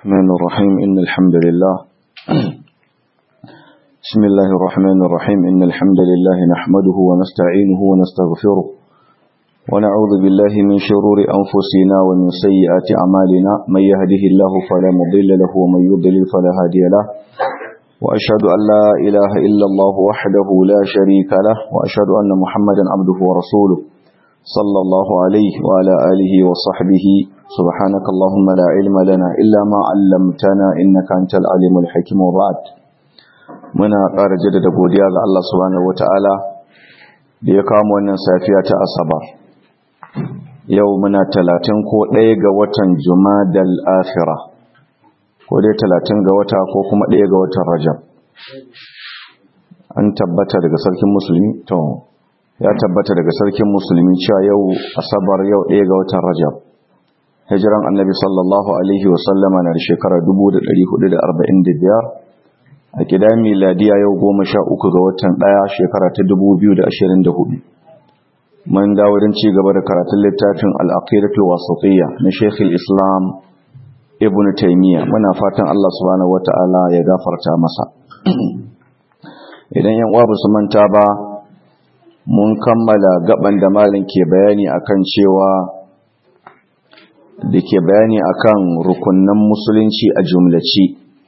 الرحمن الرحيم إن الحمد لله بسم الله الرحمن الرحيم إن الحمد لله نحمده ونستعينه ونستغفره ونعوذ بالله من شرور أنفسنا ومن سيئات أعمالنا من يهده الله فلا مضل له ومن يضلل فلا هادي له وأشهد أن لا إله إلا الله وحده لا شريك له وأشهد أن محمدا عبده ورسوله صلى الله عليه وعلى آله وصحبه سبحانك اللهم لا علم لنا إلا ما علمتنا إنك أنت العليم الحكيم وبعد muna ƙara jaddada godiya ga Allah subhanahu wataala da ya kawo wannan safiya ta asabar yau muna talatin ko ɗaya ga watan jumadal akhira ko dai talatin ga wata ko kuma ɗaya ga watan rajab an tabbata daga sarkin musulmi to ya tabbata daga sarkin musulmi cewa yau asabar yau ɗaya ga watan rajab hijiran annabi sallallahu alaihi wasallama na da shekara 1445 a gida miladiya yau goma sha uku ga watan ɗaya shekara ta 2024 mun dawo don ci gaba da karatun littafin al'aqidatul wasatiyya na shekul islam ibn taymiya muna fatan allah subhanahu wata'ala ya gafarta masa idan yan uwa ba su manta ba mun kammala gaban da malin ke bayani akan cewa da ke bayani akan rukunnan musulunci a jumlaci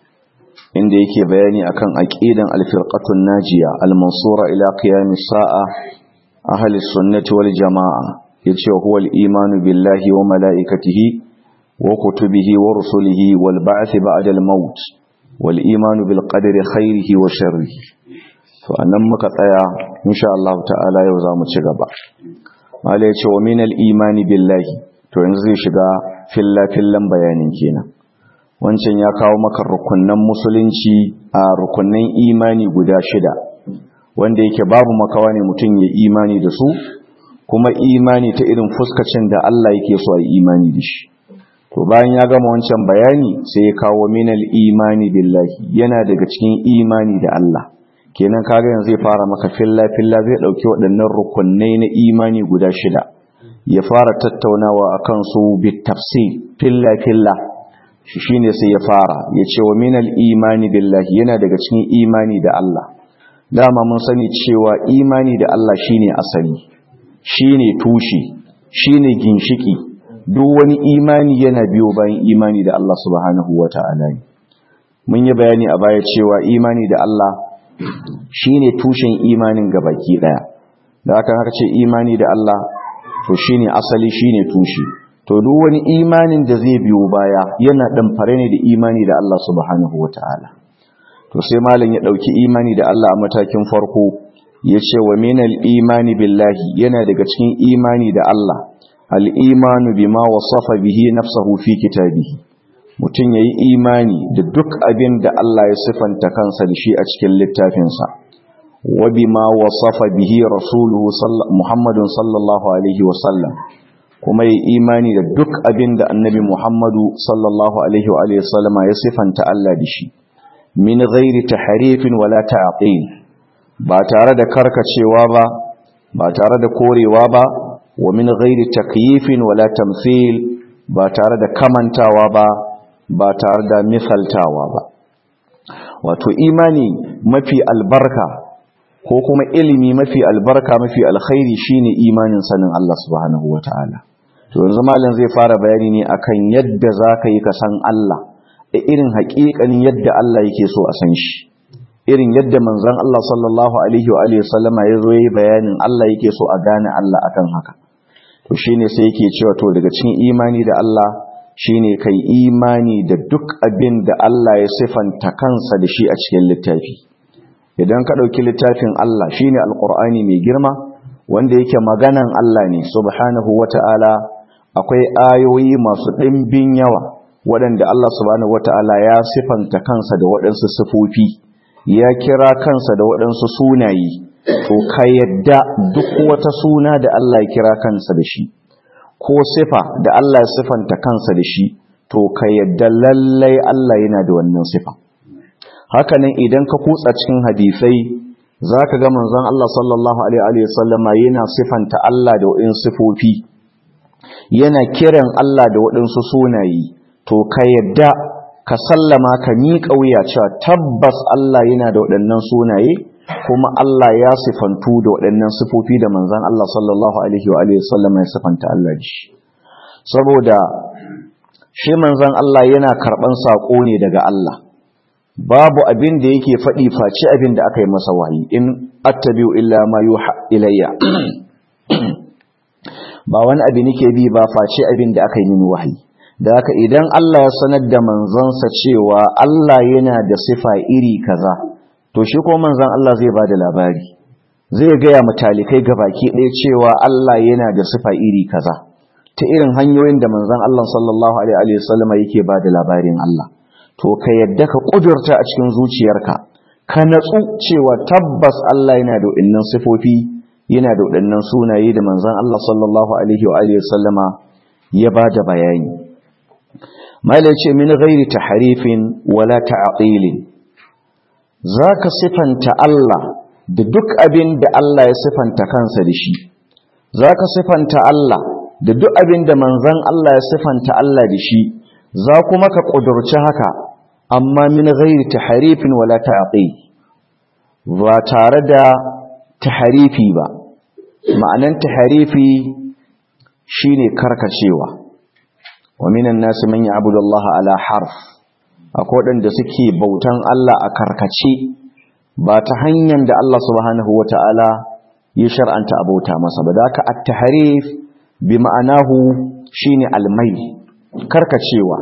inda yake bayani akan aqidan al-firqatun najiya al-mansura ila qiyamis sa'a ahli sunnati wal jamaa yace huwa al-iman billahi wa malaikatihi wa kutubihi wa rusulihi wal ba'th ba'da al-maut wal iman bil qadri khairihi wa sharrihi to annan muka tsaya insha Allah ta'ala yau zamu ci gaba malai yace wa min al-imani billahi to yanzu zai shiga filla fillan bayanin kenan wancan ya kawo maka rukunnan musulunci a rukunnan imani guda shida wanda yake babu makawa ne mutum ya imani da su kuma imani ta irin fuskacin da Allah yake so a imani da shi to bayan ya gama wancan bayani sai ya kawo minal imani billahi yana daga cikin imani da Allah kenan kaga yanzu zai fara maka filla filla zai dauki waɗannan rukunnai na imani guda shida ya fara tattaunawa akan su bit tafsir filla filla shi shine sai ya fara ya ce wa minal imani billahi yana daga cikin imani da Allah dama mun sani cewa imani da Allah shine asali shine tushe shine ginshiki duk wani imani yana biyo bayan imani da Allah subhanahu wata'ala ne mun yi bayani a baya cewa imani da Allah shine tushen imanin gabaki daya da haka haka ce imani da Allah to shine asali shine tushe to duk wani imanin da zai biyo baya yana fare ne da imani da Allah subhanahu wataala to sai malam ya dauki imani da Allah a matakin farko yace wa minal imani billahi yana daga cikin imani da Allah al imanu bima wasafa bihi nafsuhu fi kitabihi mutun yayi imani da duk abin da Allah ya sifanta kansa da shi a cikin littafinsa wa bima wasafa bihi rasuluhu Muhammadun sallallahu alaihi wasallam kuma yi imani da duk abin da annabi Muhammadu sallallahu Alaihi wa sallama ya sifanta Allah da shi, min ghairi taharifin wala ta'aqil ba tare da karkacewa ba, ba tare da korewa ba, wa min ghairi takyifin wala tamthil ba tare da kamantawa ba, ba tare da misaltawa ba. Wato imani mafi albarka ko kuma ilimi mafi albarka mafi alkhairi shine imanin sanin Allah subhanahu wa ta'ala. to yanzu malam zai fara bayani ne akan yadda zaka yi ka san Allah a irin haƙiƙanin yadda Allah yake so a san shi irin yadda manzon Allah sallallahu alaihi wa alihi wasallama ya zo yayi bayanin Allah yake so a gane Allah akan haka to shine sai yake cewa to daga cikin imani da Allah shine kai imani da duk abin da Allah ya sifanta kansa da shi a cikin littafi idan ka dauki littafin Allah shine alqur'ani mai girma wanda yake maganan Allah ne subhanahu wata'ala akwai ayoyi masu ɗimbin yawa waɗanda Allah subhanahu wata'ala ya sifanta kansa da waɗansu sifofi ya kira kansa da waɗansu sunaye to ka yadda duk wata suna da Allah ya kira kansa da shi ko sifa da Allah ya sifanta kansa da shi to ka yadda lallai Allah yana da wannan sifa hakanan idan ka kutsa cikin hadisai zaka ga manzon Allah sallallahu alaihi wa sallama yana sifanta Allah da waɗansu sifofi yana kiran Allah da waɗansu sunaye to ka yadda ka sallama ka miƙa wuya cewa tabbas Allah yana da waɗannan sunaye kuma Allah ya sifantu da waɗannan sifofi da manzon Allah sallallahu alaihi wa alihi wasallam ya sifanta Allah da shi saboda shi manzon Allah yana karɓan saƙo ne daga Allah babu abin da yake faɗi face abin da aka yi masa wahayi in attabi'u illa ma yuha ilayya ba wani abu nake bi ba face abin da aka yi mini wahayi da haka idan Allah ya sanar da manzansa cewa Allah yana da sifa iri kaza to shi ko manzon Allah zai ba da labari zai gaya mutalikai gabaki ɗaya cewa Allah yana da sifa iri kaza ta irin hanyoyin da manzon Allah sallallahu alaihi wasallam yake ba da labarin Allah to ka yadda ka kudurta a cikin zuciyarka ka natsu cewa tabbas Allah yana da waɗannan sifofi yana da waɗannan sunaye da manzon Allah sallallahu alaihi wa alihi wasallama ya ba da bayani mala ce min ghairi tahrifin wala ta'tilin zaka sifanta Allah da duk abin da Allah ya sifanta kansa da shi zaka sifanta Allah da duk abin da manzon Allah ya sifanta Allah da shi za kuma ka kudurci haka amma min ghairi tahrifin wala ta'til ba tare da tahrifi ba ma'anan tahrifi shine karkacewa wa minan nas man ya'budu Allah ala harf akwai wadanda suke bautan Allah a karkace ba ta hanyar da Allah subhanahu wata'ala ya shar'anta abota masa ba da ka at-tahrif bi ma'anahu shine al-mayl karkacewa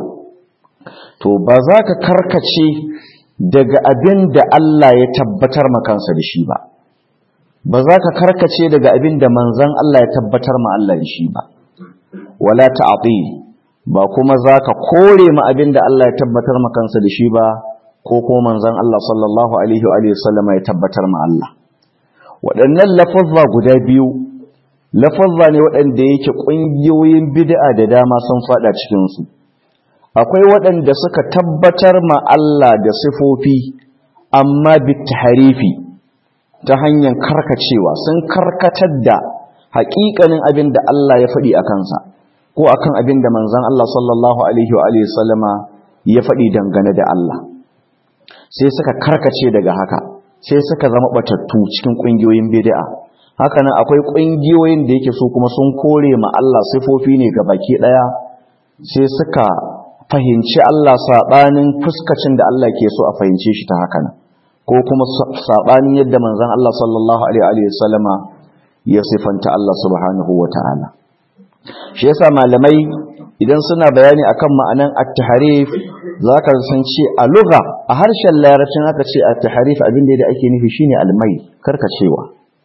to ba za ka karkace daga abin da Allah ya tabbatar makansa da shi ba ba za ka karkace daga abin da manzan Allah ya tabbatar ma Allah da shi ba wala ta'ati ba kuma za ka kore ma abin da Allah ya tabbatar makansa da shi ba ko kuma manzan Allah sallallahu alaihi wa sallama ya tabbatar ma Allah waɗannan lafazza guda biyu lafazza ne waɗanda yake ƙungiyoyin bid'a da dama sun faɗa cikinsu akwai waɗanda suka tabbatar ma Allah da sifofi amma bitaharifi ta hanyar karkacewa sun karkatar da haƙiƙanin abin da Allah ya faɗi a kansa ko akan abin da manzon Allah sallallahu alaihi wa sallama ya faɗi dangane da Allah sai suka karkace daga haka sai suka zama batattu cikin ƙungiyoyin bid'a haka nan akwai ƙungiyoyin da yake so kuma sun kore ma Allah sifofi ne ga baki ɗaya sai suka fahimci Allah saɓanin fuskacin da Allah ke so a fahimce shi ta haka nan ko kuma saɓanin yadda manzon Allah sallallahu alaihi wa sallama ya sifanta Allah subhanahu wa ta'ala shi yasa malamai idan suna bayani akan ma'anan at-tahrif zaka san ce a lugha a harshen larabcin aka ce at-tahrif abin da ake nufi shine al-mai karkacewa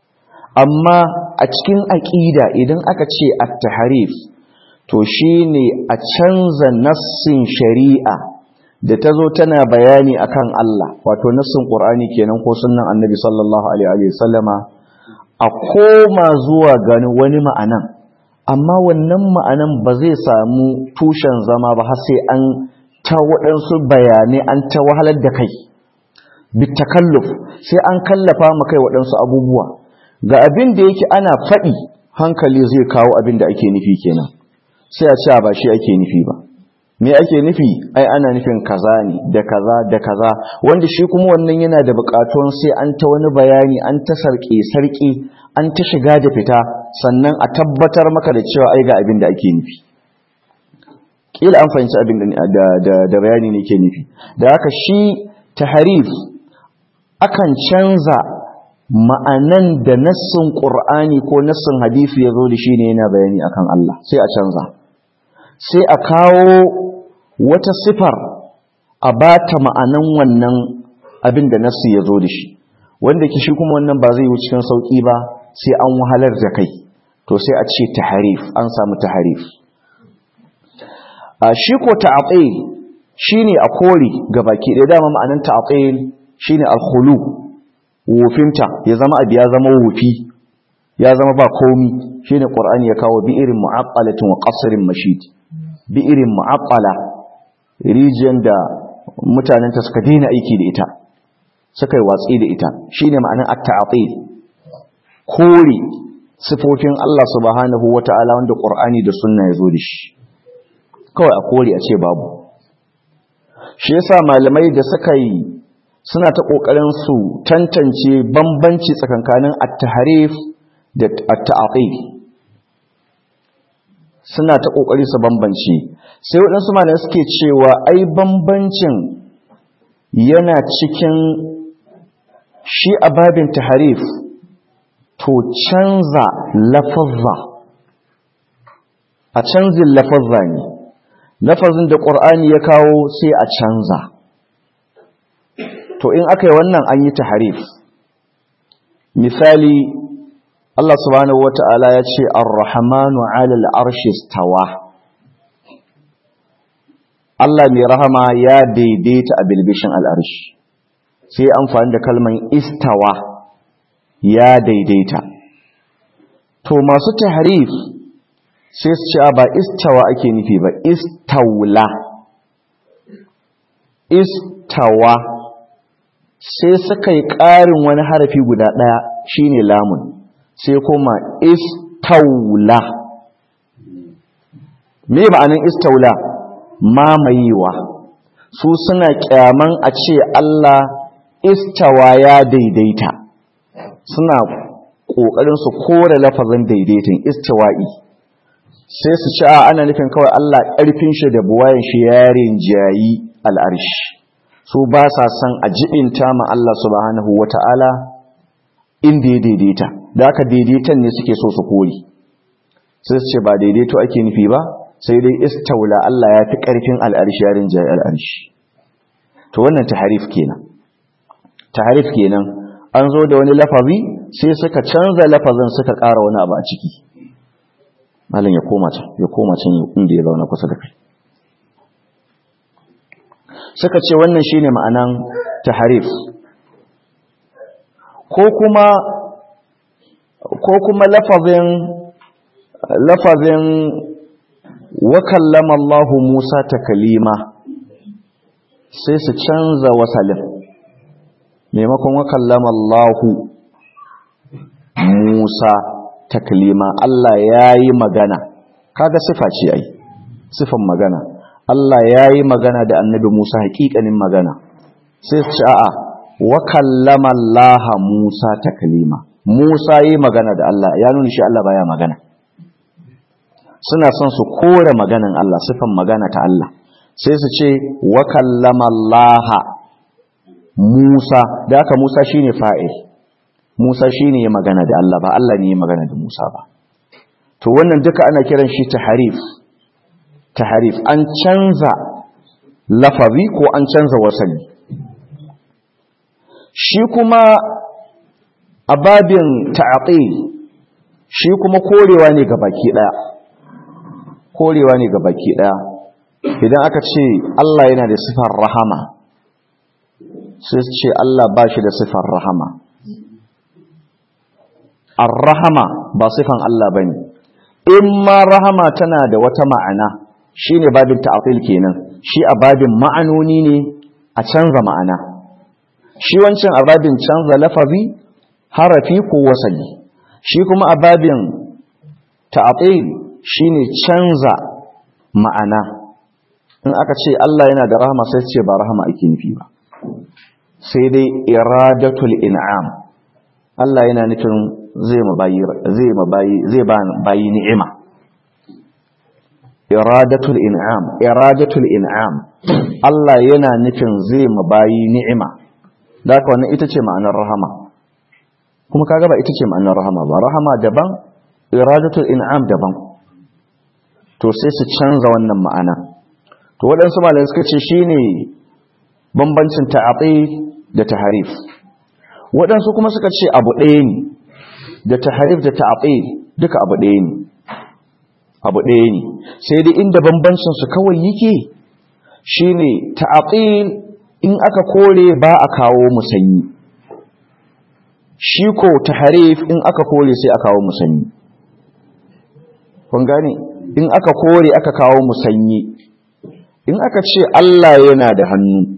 amma a cikin aqida idan aka ce at-tahrif to shine a canza nassin shari'a da ta zo tana bayani akan Allah wato nassin Qur'ani kenan ko sunnan Annabi sallallahu alaihi wa sallama a koma zuwa gani wani ma'anan amma wannan ma'anan ba zai samu tushen zama ba har sai an ta waɗansu bayanai an ta wahalar da kai bitakalluf sai an kallafa mu kai waɗansu abubuwa ga abin da yake ana faɗi hankali zai kawo abin da ake nufi kenan sai a ce ba shi ake nufi ba me ake nufi ai ana nufin kaza ne da kaza da kaza wanda shi kuma wannan yana da buƙatuwan sai an ta wani bayani an ta sarƙe sarƙe an ta shiga da fita sannan a tabbatar maka da cewa ai ga abin da ake nufi kila an fahimci abin da da da bayani ne ke nufi da haka shi taharif akan canza ma'anan da nassin qur'ani ko nassin hadisi ya zo da shi ne yana bayani akan Allah sai a canza sai a kawo wata sifar a ba ta ma'anan wannan abin da nassi ya zo da shi wanda ke shi kuma wannan ba zai yi cikin sauƙi ba sai an wahalar da kai to sai a ce taharif an samu taharif a shi ko ta'atil shine a kore baki ɗaya dama ma'anan ta'atil shine al-khulu wofinta ya zama abu ya zama wofi ya zama ba komi shine qur'ani ya kawo bi irin mu'aqqalatin wa qasrin mashid bi irin mu'aqqala rijiyar da mutanen ta suka daina aiki da ita suka yi watsi da ita shine ma'anar at-ta'til kore sifofin Allah subhanahu wata'ala wanda Qur'ani da sunna ya zo da shi kawai a kore a ce babu shi yasa malamai da suka yi suna ta kokarin su tantance bambanci tsakankanin at-tahrif da at-ta'til suna ta kokari su bambance sai waɗansu malamai suke cewa ai bambancin yana cikin shi a babin tahrif to canza lafazza a canzin lafazza ne lafazin da ƙur'ani ya kawo sai a canza to in aka yi wannan an yi taharif misali Allah subhanahu wata'ala ya ce ar-rahmanu 'alal arshi stawa Allah mai rahama ya daidaita a bilbishin al'arshi sai amfani da kalman istawa ya daidaita to masu taharif sai su ce ba istawa ake nufi ba istaula istawa sai suka yi ƙarin wani harafi guda ɗaya shine lamun sai kuma istaula me ma'anin istaula mamayewa su suna kyaman a ce Allah istawa ya daidaita suna ƙoƙarin su kore lafazin daidaitin istawa'i sai su ci a ana nufin kawai Allah ƙarfin shi da buwayen shi yarin jayi al'arshi su ba sa son a jibinta ma Allah subhanahu wa ta'ala inda ya daidaita da aka daidaitan ne suke so su kori sai su ce ba daidaito ake nufi ba sai dai istaula Allah ya fi ƙarfin al'arshi yarin jayi al'arshi to wannan taharif kenan taharif kenan an zo da wani lafazi sai suka canza lafazin suka ƙara wani abu a ciki malam ya koma can ya koma can inda ya zauna kusa da kai suka ce wannan shine ma'anan taharif ko kuma ko kuma lafazin lafazin wa kallama Allah Musa takalima sai su canza wasalin maimakon wa kallama Allah Musa taklima Allah ya yi magana kaga sifa ce ai sifan magana Allah ya yi magana da annabi Musa hakikanin magana sai ce a'a wa kallama Allah Musa taklima Musa yi magana da Allah ya nuna shi Allah baya magana suna son su kore maganan Allah sifan magana ta Allah sai su ce wa kallama Allah Musa da haka Musa shine fa'il Musa shi ne ya magana da Allah ba Allah ne ya magana da Musa ba. To wannan duka ana kiran shi taharif. Taharif an canza lafazi ko an canza wasali. Shi kuma a babin ta'aqil shi kuma korewa ne ga baki daya. Korewa ne ga baki daya. Idan aka ce Allah yana da sifar rahama sai su ce Allah ba shi da sifar rahama. Ar-rahama ba sifan Allah bane. In ma rahama tana da wata ma'ana shine babin ta'til kenan. Shi a babin ma'anoni ne a canza ma'ana. Shi wancan a babin canza lafazi harafi ko wasali. Shi kuma a babin ta'til shine canza ma'ana. In aka ce Allah yana da rahama sai ce ba rahama ake nufi ba. Sai dai iradatul in'am. Allah yana nufin zai mabayi zai mabayi zai ba bayi ni'ima iradatul in'am iradatul in'am Allah yana nufin zai mabayi ni'ima da haka wannan ita ce ma'anar rahama kuma kaga ba ita ce ma'anar rahama ba rahama daban iradatul in'am daban to sai su canza wannan ma'ana to waɗansu malamai suka ce shine bambancin ta'ati da taharif waɗansu kuma suka ce abu ɗaya ne da taharif da ta'atil duka abu ɗaya ne abu ɗaya ne sai dai inda bambancin su kawai yake shine ta'atil in aka kore ba a kawo musanyi shi ko taharif in aka kore sai a kawo musanyi kun gane in aka kore aka kawo musanyi in aka ce Allah yana da hannu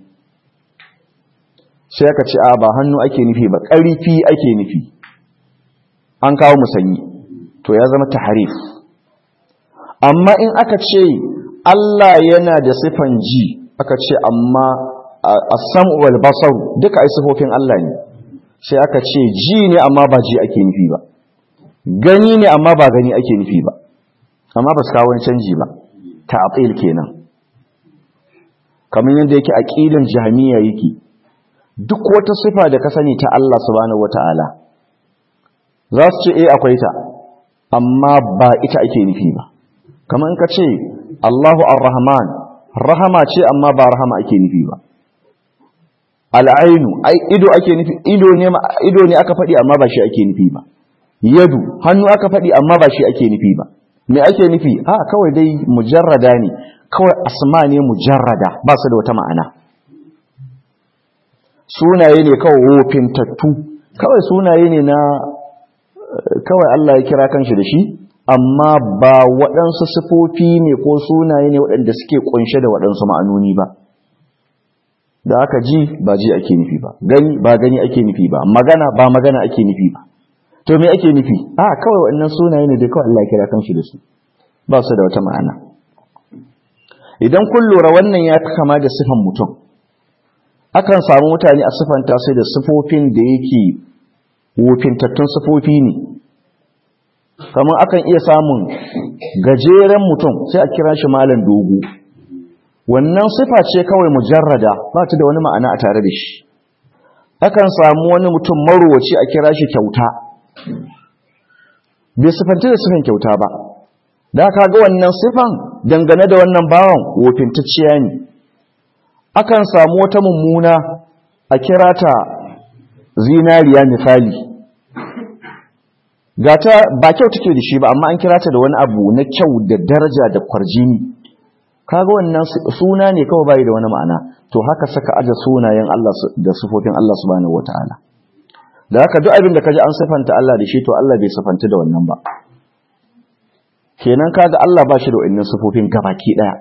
sai aka ce a ba hannu ake nufi ba ƙarfi ake nufi an kawo musanyi to ya zama taharif amma in aka ce Allah yana da sifan ji aka ce amma as-sam'u wal basar duka ai sifofin Allah ne sai aka ce ji ne amma ba ji ake nufi ba gani ne amma ba gani ake nufi ba amma ba su kawo wani canji ba ta'til kenan kamar yadda yake aqidan jahmiya yake duk wata sifa da ka sani ta Allah subhanahu wataala za su ce eh akwai ta amma ba ita ake nufi ba kamar in ka ce Allahu ar-Rahman rahama ce amma ba rahama ake nufi ba al'ainu ai ido ake nufi ido ne ido ne aka faɗi amma ba shi ake nufi ba yadu hannu aka faɗi amma ba shi ake nufi ba me ake nufi a kawai dai mujarrada ne kawai asma ne mujarrada ba su da wata ma'ana sunaye ne kawai wofintattu kawai sunaye ne na kawai Allah ya kira kanshi da shi amma ba waɗansu sifofi ne ko sunaye ne waɗanda suke ƙunshe da waɗansu ma'anoni ba da aka ji ba ji ake nufi ba gani ba gani ake nufi ba magana ba magana ake nufi ba to me ake nufi a kawai waɗannan sunaye ne da kawai Allah ya kira kanshi da su ba su da wata ma'ana idan kun lura wannan ya kama da sifan mutum akan samu mutane a sifanta sai da sifofin da yake wofintattun sifofi ne kamar akan iya samun gajeren mutum sai a kira shi malam dogo wannan sifa ce kawai mujarrada ba ta da wani ma'ana a tare da shi akan samu wani mutum marowaci a kira shi kyauta bai sifanta da sifan kyauta ba da ka ga wannan sifan dangane da wannan bawan wofintacciya ne akan samu wata mummuna a kira ta zinariya misali gata ba kyau take da shi ba amma an kira ta da wani abu na kyau da daraja da kwarjini kaga wannan suna ne kawai bai da wani ma'ana to haka saka aje sunayen Allah da sifofin Allah subhanahu wataala da haka duk abin da kaji an sifanta Allah da shi to Allah bai sifanta da wannan ba kenan kaga Allah ba shi da wannan sifofin gabaki daya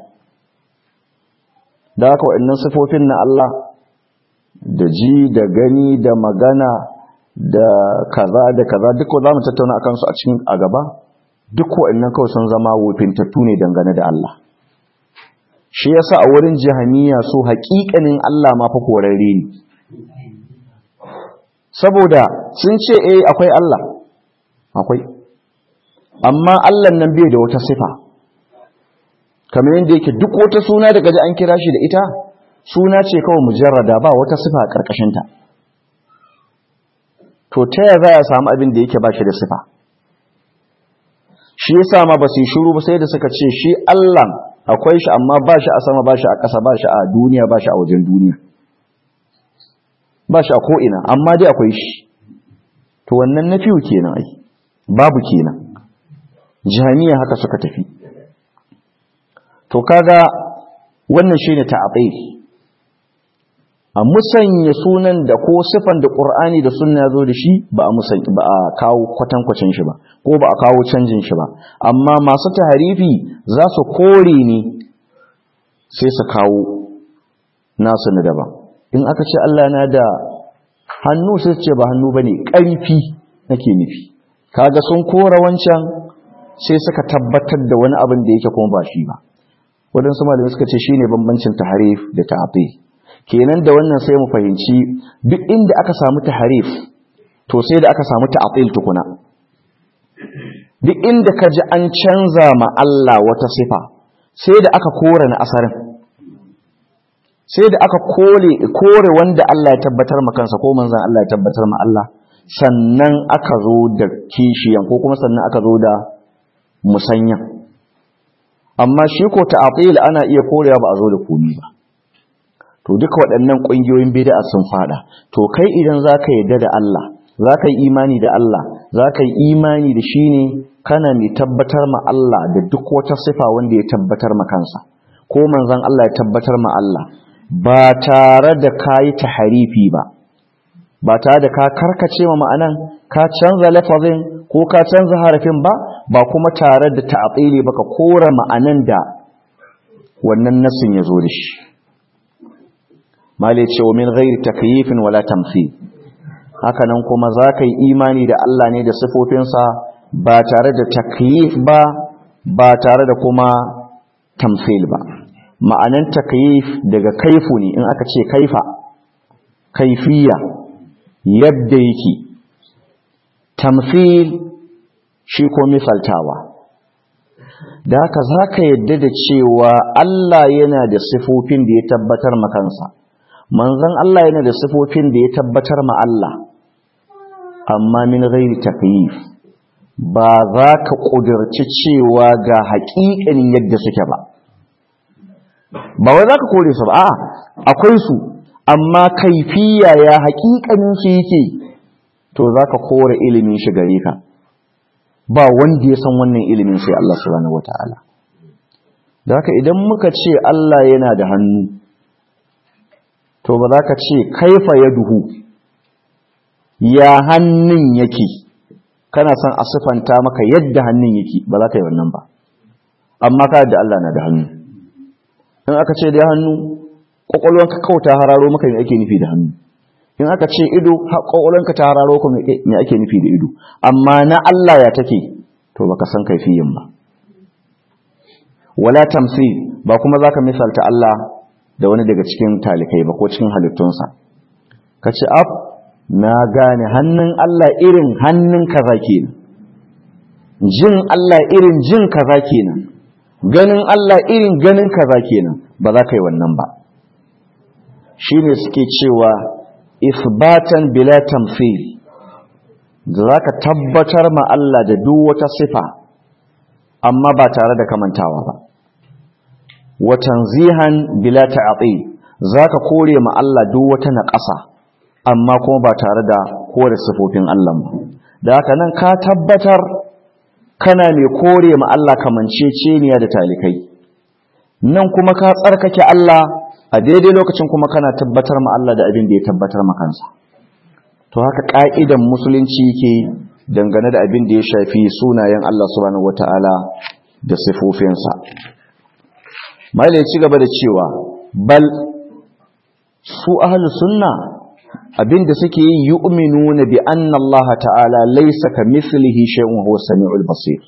da haka wannan sifofin na Allah da ji da gani da magana da kaza da kaza duk za mu tattauna akan su a cikin a gaba duk wa'annan kawai sun zama wofintattu ne dangane da Allah shi yasa a wurin jahaniya so haƙiƙanin Allah ma fa korarre ne saboda sun ce eh akwai Allah akwai amma Allah nan bai da wata sifa kamar yadda yake duk wata suna da gaji an kira shi da ita suna ce kawai mujarrada ba wata sifa a ƙarƙashinta to ta yaya za a samu abin da yake ba shi da sifa shi yasa ma ba su yi shiru ba sai da suka ce shi Allah akwai shi amma ba shi a sama ba shi a ƙasa ba shi a duniya ba shi a wajen duniya ba shi a ko'ina amma dai akwai shi to wannan na fiye kenan ai babu kenan jami'a haka suka tafi to kaga wannan shine ta'atil a musanya sunan da ko sifan da Qur'ani da sunna zo da shi ba a musanya ba a kawo kwatankwacin shi ba ko ba a kawo canjin shi ba amma masu taharifi za su kore ne sai su kawo nasu na daban in aka ce Allah na da hannu sai su ce ba hannu bane ƙarfi nake nufi kaga sun kora wancan sai suka tabbatar da wani abin da yake kuma ba shi ba waɗansu malamai suka ce shine bambancin taharif da ta'atil kenan da wannan sai mu fahimci duk inda aka samu taharif to sai da aka samu ta'atil tukuna duk inda ka ji an canza ma Allah wata sifa sai da aka kore na asarin sai da aka kore kore wanda Allah ya tabbatar ma kansa ko manzon Allah ya tabbatar ma Allah sannan aka zo da kishiyan ko kuma sannan aka zo da musanyan amma shi ko ta'atil ana iya korewa ba a zo da komi ba to duka waɗannan ƙungiyoyin bid'a sun fada to kai idan zaka yarda da Allah zaka yi imani da Allah zaka yi imani da shi ne kana mai tabbatar ma Allah da duk wata sifa wanda ya tabbatar ma kansa ko manzon Allah ya tabbatar ma Allah ba tare da kayi taharifi ba ba tare da ka karkace ma ma'anan ka canza lafazin ko ka canza harafin ba ba kuma tare da ta'atili ba ka kora ma'anan da wannan nasin ya zo da shi mali ce wa min ghairi takyifin wala tamthil haka nan kuma za ka yi imani da Allah ne da sifofinsa ba tare da takyif ba ba tare da kuma tamthil ba ma'anan takyif daga kaifu ne in aka ce kaifa kaifiya yadda yake tamthil shi ko misaltawa da haka za ka yadda da cewa Allah yana da sifofin da ya tabbatar makansa manzan Allah yana da sifofin da ya tabbatar ma Allah amma min ghairi takyif ba za ka ƙudurci cewa ga haƙiƙanin yadda suke ba ba wai za ka kore su ba a akwai su amma kaifiya ya haƙiƙanin su yake to za ka kore ilimin shi gare ka ba wanda ya san wannan ilimin sai Allah subhanahu wata'ala da haka idan muka ce Allah yana da hannu to ba za ka ce kaifa ya duhu ya hannun yake kana son a sifanta maka yadda hannun yake ba za ka yi wannan ba amma ka da Allah na da hannu in aka ce da hannu kwakwalwanka kauta hararo maka me ake nufi da hannu in aka ce ido kwakwalwanka ta hararo ka me ake nufi da ido amma na Allah ya take to baka san kaifiyin ba wala tamsil ba kuma zaka misalta Allah da wani daga cikin talikai ba ko cikin halittunsa ka ce ab na gane hannun Allah irin hannun kaza kenan jin Allah irin jin kaza kenan ganin Allah irin ganin kaza kenan ba za ka yi wannan ba shine suke cewa isbatan bila tamthil da za ka tabbatar ma Allah da duk wata sifa amma ba tare da kamantawa ba wa tanzihan bila ta'til zaka kore ma Allah duk wata naƙasa amma kuma ba tare da kore sifofin Allah ba da haka nan ka tabbatar kana mai kore ma Allah kamanceceniya da talikai nan kuma ka tsarkake Allah a daidai lokacin kuma kana tabbatar ma Allah da abin da ya tabbatar ma kansa to haka ka'idan musulunci yake dangane da abin da ya shafi sunayen Allah subhanahu wataala da sifofinsa mai ya ci gaba da cewa bal su ahlus sunna abinda suke yi yu'minuna bi anna Allah ta'ala laysa kamithlihi shay'un huwa samiul basir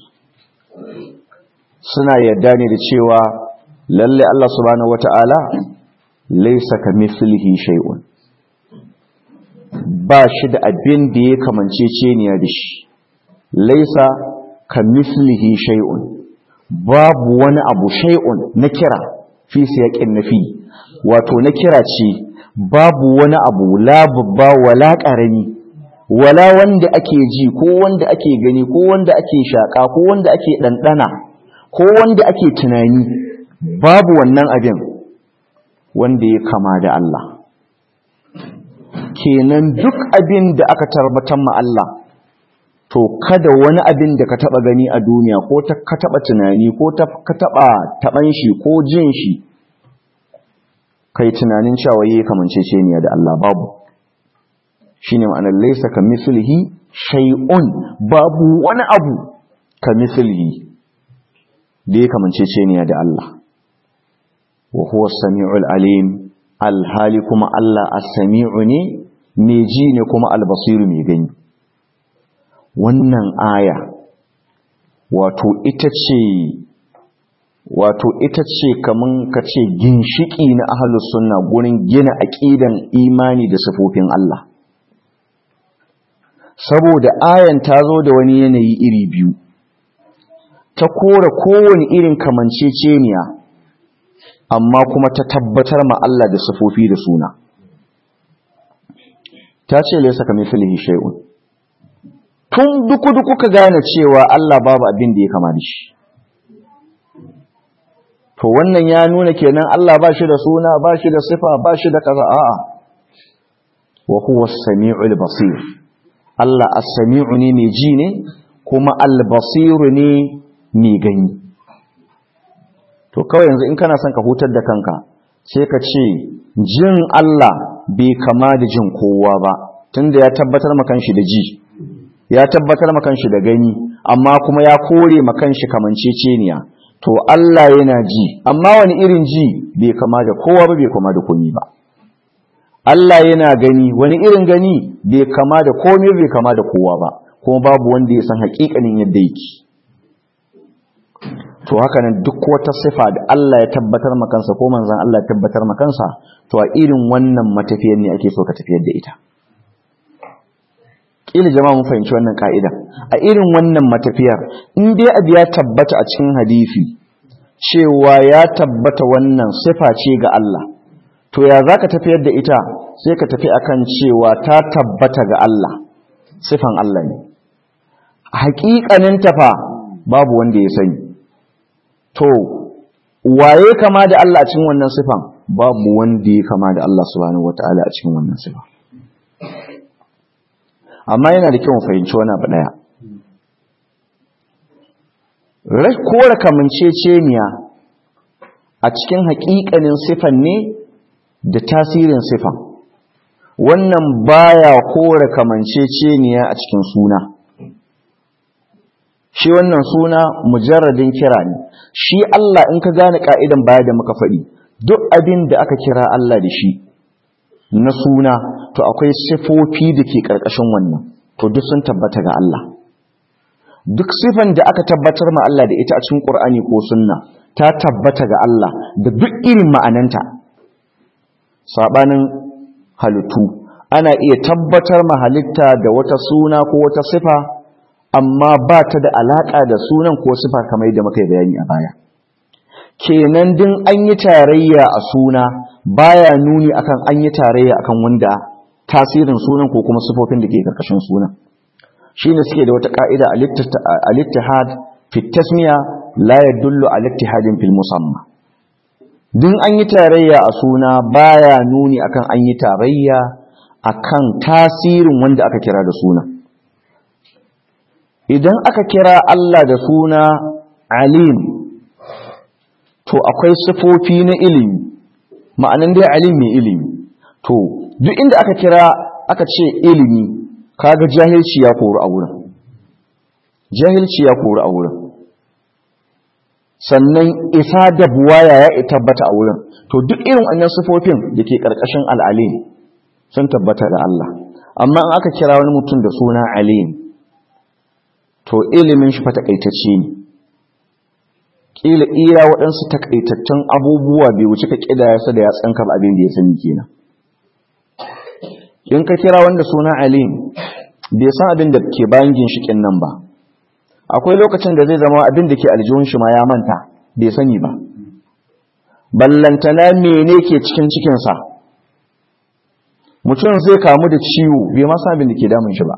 suna yarda ne da cewa lalle Allah subhanahu wata'ala laysa kamithlihi shay'un ba shi da abin da ya kamance ceniya da shi laysa kamithlihi shay'un babu wani abu shay'un na kira fi siyaqin nafi wato na kira ce babu wani abu la babba wala ƙarami wala wanda ake ji ko wanda ake gani ko wanda ake shaƙa ko wanda ake ɗanɗana ko wanda ake tunani babu wannan abin wanda ya kama da Allah kenan duk abin da aka tarbatar ma Allah to kada wani abin da ka taɓa gani a duniya ko ka taɓa tunani ko ka taɓa taɓan shi ko jin shi kai tunanin cewa yayi kamanceceniya da Allah babu shine ma'anar laysa kamithlihi shay'un babu wani abu kamithlihi da ya kamanceceniya da Allah wa huwa as-sami'ul alim alhali kuma Allah as-sami'u ne mai ji ne kuma al-basiru mai gani wannan aya wato ita ce wato ita ce kaman ka ce ginshiki na ahlus sunna gurin gina aqidan imani da sifofin Allah saboda ayan ta zo da wani yanayi iri biyu ta kora kowane irin kamanceceniya amma kuma ta tabbatar ma Allah da sifofi da suna ta ce laysa kamithlihi shay'un tun duku duku ka gane cewa Allah babu abin da ya kama da shi to wannan ya nuna kenan Allah ba shi da suna ba shi da sifa ba shi da kaza a'a wa huwa as-sami'ul basir Allah as-sami'u ne mai ji ne kuma al-basir ne mai gani to kawai yanzu in kana son ka hutar da kanka sai ka ce jin Allah bai kama da jin kowa ba tunda ya tabbatar maka shi da ji ya tabbatar maka shi da gani amma kuma ya kore maka shi kamanceceniya to Allah yana ji amma wani irin ji bai kama da kowa ba bai kama da komi ba Allah yana gani wani irin gani bai kama da komai bai kama da kowa ba kuma babu wanda ya san hakikanin yadda yake to haka nan duk wata sifa da Allah ya tabbatar makansa ko manzan Allah ya tabbatar makansa to a irin wannan matafiyar ne ake so ka tafiyar da ita kila jama'a mun fahimci wannan ka'ida a irin wannan matafiyar in dai abu ya tabbata a cikin hadisi cewa ya tabbata wannan sifa ce ga Allah to ya zaka tafiyar da ita sai ka tafi akan cewa ta tabbata ga Allah sifan Allah ne haƙiƙanin tafa babu wanda ya sani to waye kama da Allah a cikin wannan sifan babu wanda ya kama da Allah subhanahu wataala a cikin wannan sifa amma yana da kyau mu fahimci wani abu daya kora kamanceceniya a cikin haƙiƙanin sifan ne da tasirin sifan wannan baya kora kamanceceniya a cikin suna shi wannan suna mujarradin kira ne shi Allah in ka gane ka'idan baya da muka faɗi duk abin da aka kira Allah da shi na suna to akwai sifofi da ke ƙarƙashin wannan to duk sun tabbata ga Allah duk sifan da aka tabbatar ma Allah da ita a cikin Qur'ani ko sunna ta tabbata ga Allah da duk irin ma'ananta sabanin halittu ana iya tabbatar ma halitta da wata suna ko wata sifa amma ba ta da alaƙa da sunan ko sifa kamar yadda muka yi bayani a baya kenan din an yi tarayya a suna baya nuni akan an yi tarayya akan wanda tasirin sunan ko kuma sifofin da ke karkashin sunan shine suke da wata ka'ida al-ittihad fi tasmiya la yadullu ala ittihadin fil musamma din an yi tarayya a suna baya nuni akan an yi tarayya akan tasirin wanda aka kira da suna idan aka kira Allah da suna alim to akwai sifofi na ilimi ma'anan dai alim mai ilimi to duk inda aka kira aka ce ilimi kaga jahilci ya koru a wurin jahilci ya koru a wurin sannan isa da buwaya ya tabbata a wurin to duk irin wannan sifofin da ke ƙarƙashin al'alim sun tabbata da Allah amma in aka kira wani mutum da suna alim to ilimin shi fa takaitacce ne kila ira waɗansu takaitattun abubuwa bai wuce ka kidaya su da ya tsanka abin da ya sani kenan in ka kira wanda suna alim bai san abin da ke bayan ginshikin nan ba akwai lokacin da zai zama abin da ke aljihun shi ma ya manta bai sani ba ballantana mene ke cikin cikinsa mutum zai kamu da ciwo bai ma san abin da ke damun shi ba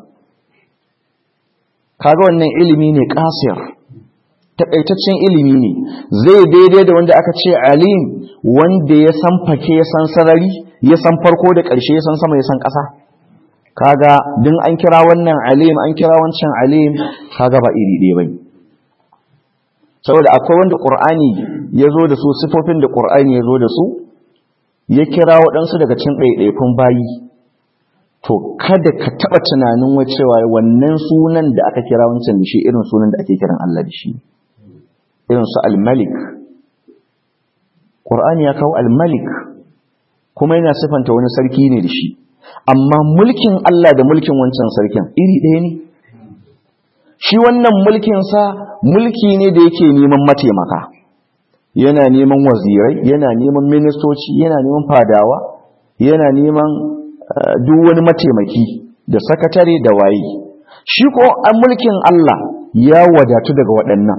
kaga wannan ilimi ne kasir takaitaccen ilimi ne zai daidai da wanda aka ce alim wanda ya san fake ya san sarari ya san farko da ƙarshe ya san sama ya san ƙasa kaga din an kira wannan alim an kira wancan alim kaga ba iri ɗaya bane saboda akwai wanda qur'ani ya zo da su sifofin da qur'ani ya zo da su ya kira waɗansu daga cikin ɗaiɗaikun bayi to kada ka taɓa tunanin wacewa wannan sunan da aka kira wancan da shi irin sunan da ake kiran Allah da shi irin su al-malik qur'ani ya kawo al-malik kuma yana sifanta wani sarki ne da shi amma mulkin Allah da mulkin wancan sarkin iri ɗaya ne shi wannan mulkinsa mulki ne da yake neman mataimaka yana neman wazirai yana neman ministoci yana neman fadawa yana neman duk wani mataimaki da sakatare da waye shi ko an mulkin Allah ya wadatu daga waɗannan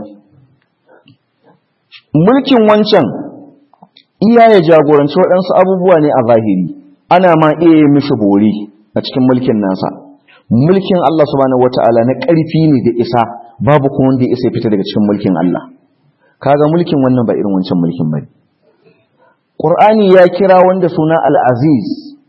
mulkin wancan iya ya jagoranci waɗansu abubuwa ne a zahiri ana ma iya yi mishi bori a cikin mulkin nasa mulkin Allah subhanahu wata'ala na ƙarfi ne da isa babu kuma wanda ya isa fita daga cikin mulkin Allah kaga mulkin wannan ba irin wancan mulkin bane Qur'ani ya kira wanda suna Al-Aziz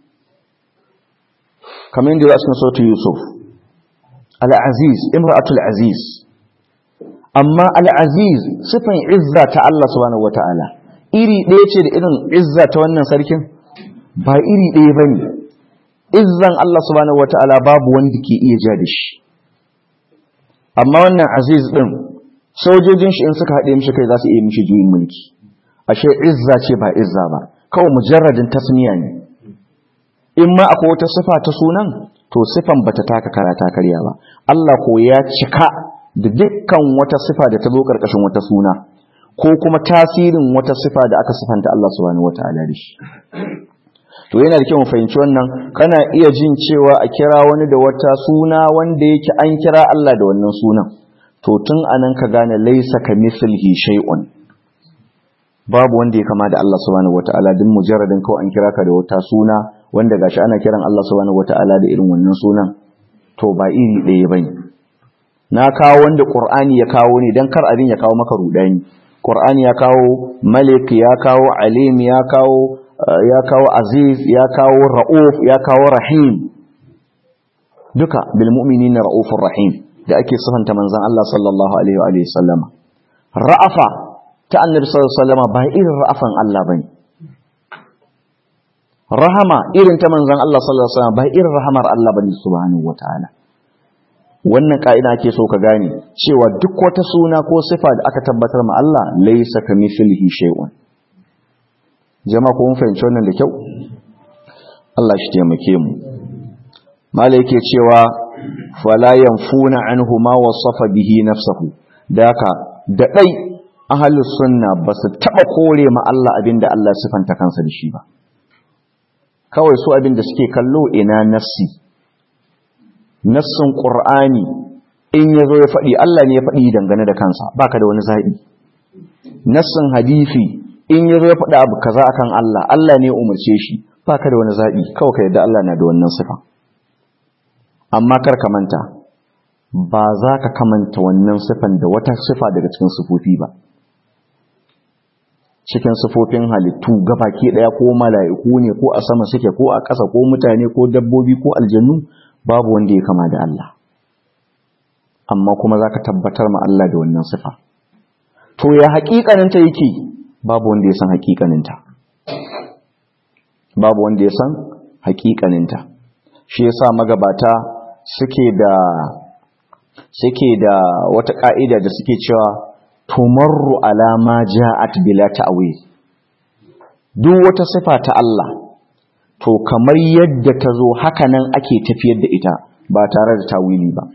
kamar yadda ya cikin sautu Yusuf Al-Aziz imra'atul Aziz amma Al-Aziz sifan izza ta Allah subhanahu wata'ala iri ɗaya ce da irin izza ta wannan sarkin ba iri ɗaya bane izzan Allah subhanahu wata'ala babu wanda ke iya ja da shi amma wannan aziz din sojojin shi in suka haɗe mishi kai za su iya mishi juyin mulki ashe izza ce ba izza ba kawai mujarradin tasmiya ne in ma akwai wata sifa ta sunan to sifan bata taka karata karya ba Allah ko ya cika da dukkan wata sifa da ta zo karkashin wata suna ko kuma tasirin wata sifa da aka sifanta Allah subhanahu wataala da shi to yana da kyau mu fahimci wannan kana iya jin cewa a kira wani da wata suna wanda yake an kira Allah da wannan sunan to tun anan ka gane laisa ka mislihi shay'un babu wanda ya kama da Allah subhanahu wataala din mujarradin kawai an kira ka da wata suna wanda gashi ana kiran Allah subhanahu wataala da irin wannan sunan to ba iri ɗaya bane na kawo wanda Qur'ani ya kawo ne dan kar abin ya kawo maka rudani Qur'ani ya kawo Malik ya kawo Alim ya kawo ya kawo Aziz ya kawo Ra'uf ya kawo Rahim duka bil mu'minina ra'ufur rahim da ake sifanta manzon Allah sallallahu alaihi wa sallama ra'afa ta annabi sallallahu alaihi wasallam ba irin ra'afan Allah bane rahama irin ta manzon Allah sallallahu alaihi wasallam ba irin rahamar Allah bane subhanahu wataala wannan ka'ida ake so ka gane cewa duk wata suna ko sifa da aka tabbatar ma Allah laysa kamithlihi shay'un jama'a ko mun fahimci wannan da kyau Allah shi taimake mu malai yake cewa fala yanfuna anhu ma wasafa bihi nafsuhu daka da dai ahalus sunna ba su taɓa kore ma Allah abin da Allah sifanta kansa da shi ba kawai su abin da suke kallo ina nassi nassin ƙur'ani in ya zo ya faɗi Allah ne ya faɗi dangane da kansa baka da wani zaɓi nassin hadisi in ya zo ya faɗi abu kaza akan Allah Allah ne ya umarce shi baka da wani zaɓi kawai ka yadda Allah na da wannan sifa amma kar ka manta ba za ka kamanta wannan sifan da wata sifa daga cikin sifofi ba cikin sifofin halittu gabaki daya ko mala'iku ne ko a sama suke ko a ƙasa ko mutane ko dabbobi ko aljannu babu wanda ya kama da Allah amma kuma zaka tabbatar ma Allah da wannan sifa to ya haƙiƙaninta yake babu wanda ya san haƙiƙaninta babu wanda ya san haƙiƙaninta shi yasa magabata suke da suke da wata ka'ida da suke cewa tumarru alama ja'at bila ta'wil duk wata sifa ta Allah to kamar yadda ta zo hakanan ake tafiyar da ita ba tare da tawili ba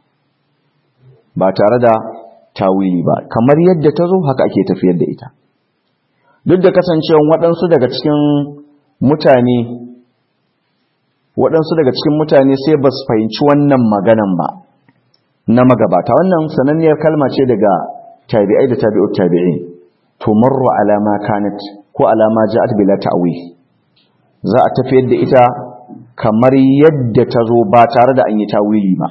ba tare da tawili ba kamar yadda ta zo haka ake tafiyar da ita duk da kasancewa waɗansu daga cikin mutane waɗansu daga cikin mutane sai ba su fahimci wannan maganan ba na magabata wannan sananniyar kalma ce daga tabi'ai da tabi'ut tabi'in tumarru alama kanat ko alama ja'at bila ta'wil za a tafiyar da ita kamar yadda ta zo ba tare da an yi tawili ba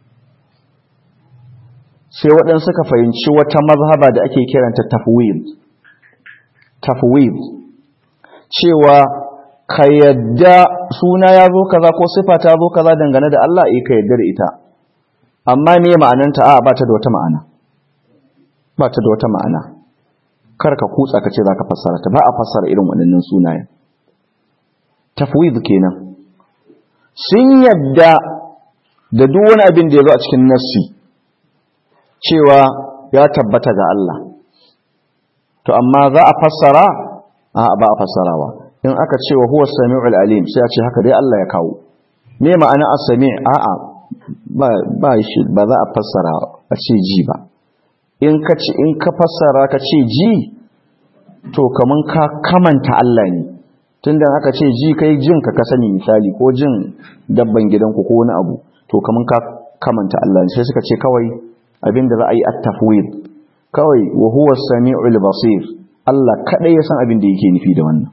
sai waɗansu ka fahimci wata mazhaba da ake kiranta tafwid tafwid cewa ka yadda suna ya zo kaza ko sifa ta zo kaza dangane da Allah eh ka yadda da ita amma me ma'ananta a ba ta da wata ma'ana ba ta da wata ma'ana kar ka kutsa ka ce za ka fassara ta ba a fassara irin waɗannan sunayen tafwid kenan sun yadda da duk wani abin da ya zo a cikin nassi cewa ya tabbata ga Allah to amma za a fassara a ba a fassarawa in aka ce wa huwa sami'ul alim sai a ce haka dai Allah ya kawo me ma'ana as-sami' a'a ba ba shi ba za a fassara a ce ji ba in ka ce in ka fassara ka ce ji to kaman ka kamanta Allah ne tunda aka ce ji kai jin ka ka sani misali ko jin dabban gidanku ko wani abu to kaman ka kamanta Allah ne sai suka ce kawai abinda za a yi at-tafwid kawai wa huwa sami'ul basir Allah kadai ya san abin da yake nufi da wannan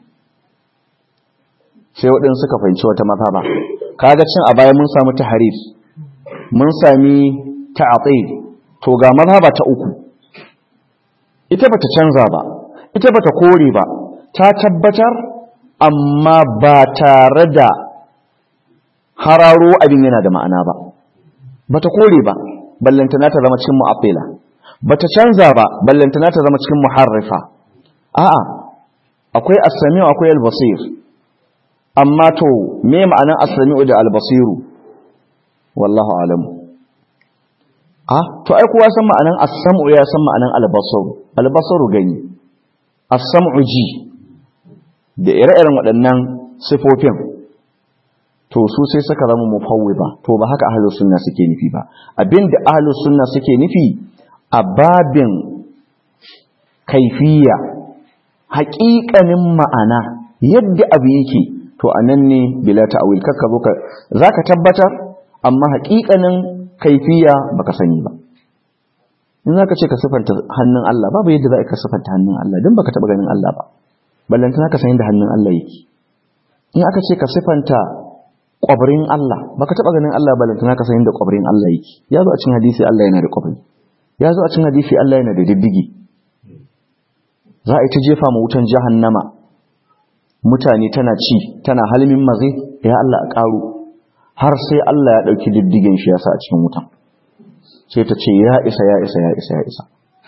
sai waɗansu suka fahimci wata mazhaba kaga cin a baya mun samu taharif mun sami ta'atil to ga mazhaba ta uku ita bata canza ba ita bata kore ba ta tabbatar amma ba tare da hararo abin yana da ma'ana ba bata kore ba ballantana ta zama cikin mu'attila bata canza ba ballantana ta zama cikin muharrifa a'a akwai as-sami'u akwai al-basir amma to me ma'anan as-sami'u da al-basiru wallahu alam ah to ai kowa san ma'anan as-sam'u ya san ma'anan al-basaru al-basaru gani as-sam'u ji da ire-iren waɗannan sifofin to su sai suka zama mufawwida to ba haka ahlus sunna suke nufi ba abinda ahlus sunna suke nufi a babin kaifiya haƙiƙanin ma'ana yadda abu yake to anan ne bila ta'wil kakka zo ka zaka tabbatar amma haƙiƙanin kaifiya baka sani ba in zaka ce ka sifanta hannun Allah babu yadda za ka sifanta hannun Allah dan baka taba ganin Allah ba ballantana ka san yadda hannun Allah yake in aka ce ka sifanta kwabrin Allah baka taba ganin Allah ballantana ka san yadda kwabrin Allah yake ya zo a cikin hadisi Allah yana da kwabri ya zo a cikin hadisi Allah yana da diddigi za a yi ta jefa ma wutan jahannama mutane tana ci tana halmin maze ya Allah a ƙaru har sai Allah ya ɗauki diddigin shi ya sa a cikin wutan sai ta ce ya isa ya isa ya isa ya isa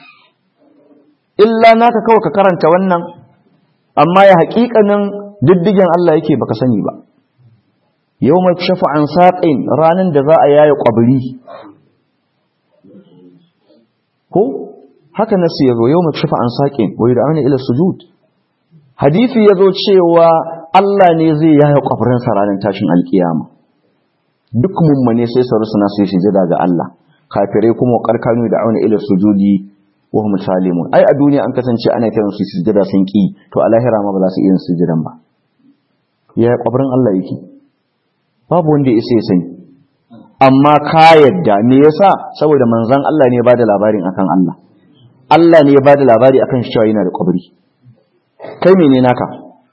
illa naka kawai ka karanta wannan amma ya haƙiƙanin diddigin Allah yake baka sani ba yau mai shafa an saƙin ranar da za a yaya ƙwabiri ko haka nasu ya zo yau mai shafa an saƙin wai da ana ila sujud hadisi ya zo cewa Allah ne zai yaya ƙwabirinsa ranar tashin alƙiyama duk mummane sai su rusuna su yi sujada ga Allah kafirai kuma karkanu da auna ila sujudi wa hum salimun ai a duniya an kasance ana kiran su sujada sun ki to a lahira ma ba za su iya sujudan ba ya kwabrin Allah yake babu wanda ya isa ya sani amma ka yadda me yasa saboda manzon Allah ne ya bada labarin akan Allah Allah ne ya bada labari akan shi cewa yana da kwabri kai mene naka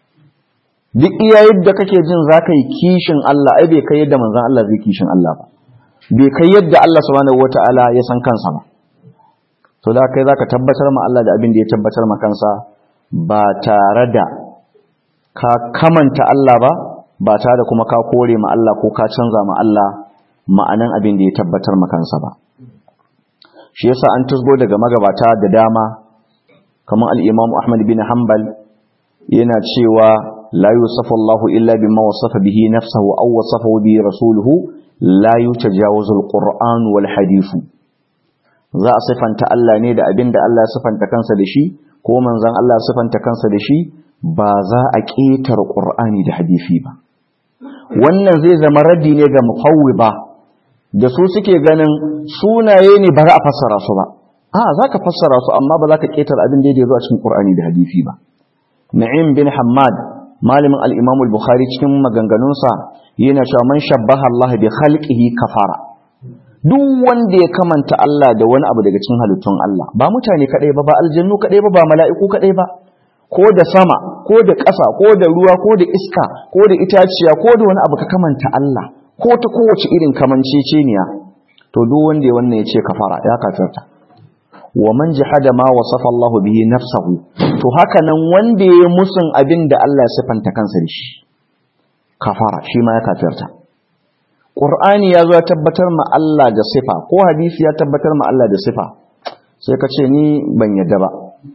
duk iya yadda kake jin zaka yi kishin Allah ai bai kai yadda manzon Allah zai kishin Allah ba bai kai yadda Allah subhanahu wata'ala ya san kansa ba to da kai zaka tabbatar ma Allah da abin da ya tabbatar ma kansa ba tare da ka kamanta Allah ba ba tare da kuma ka kore ma Allah ko ka canza ma Allah ma'anan abin da ya tabbatar ma kansa ba shi yasa an tusgo daga magabata da dama kamar al-Imam Ahmad bin Hanbal yana cewa la yusafu Allahu illa bima wasafa bihi nafsuhu aw wasafahu bihi rasuluhu la yutajawazu alquran wal hadith za a sifanta Allah ne da abin da Allah ya sifanta kansa da shi ko manzon Allah ya sifanta kansa da shi ba za a ƙetare qur'ani da hadisi ba wannan zai zama raddi ne ga mufawwiba da su suke ganin sunaye ne ba za a fassara su ba a za ka fassara su amma ba za ka ƙetare abin da ya zo a cikin qur'ani da hadisi ba na'im bin hammad malamin al-imam al-bukhari cikin maganganunsa yana cewa man shabbaha Allah bi khalqihi kafara duk wanda ya kamanta Allah da wani abu daga cikin halittun Allah ba mutane kadai ba ba aljannu kadai ba ba mala'iku kadai ba ko da sama ko da ƙasa ko da ruwa ko da iska ko da itaciya ko da wani abu ka kamanta Allah ko ta kowace irin kamanceceniya to duk wanda ya wannan ya ce kafara ya kafirta wa man jahada ma wasafa Allah bihi nafsahu to haka nan wanda ya musun abin da Allah ya sifanta kansa da shi kafara shi ma ya kafirta Qur'ani ya zo ya tabbatar ma Allah da sifa ko hadisi ya tabbatar ma Allah da sifa sai ka ce ni ban yadda ba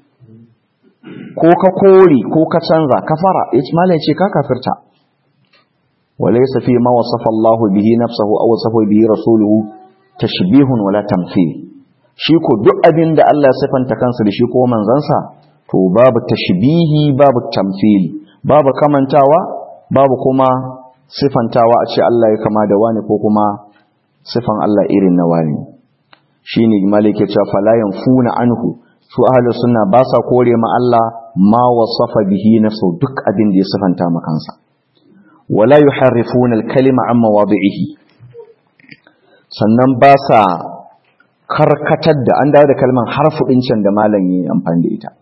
ko ka kore ko ka canza kafara yace malai ce ka kafirta walaysa fi ma wasafa Allah bihi nafsuhu aw wasafa bihi rasuluhu tashbihun wala tamthil shi ko duk abin da Allah ya sifanta kansa da shi ko manzansa to babu tashbihi babu tamthili babu kamantawa babu kuma sifantawa a ce Allah ya kama da wani ko kuma sifan Allah irin na wani shine malike cewa fala yanfuna anhu su ahlu sunna ba sa kore ma Allah ma wasafa bihi nafsu duk abin da ya sifanta ma kansa wala yuharrifuna al-kalima an mawadi'ihi sannan ba sa karkatar da an dawo da kalman harfu din can da malam yi amfani da ita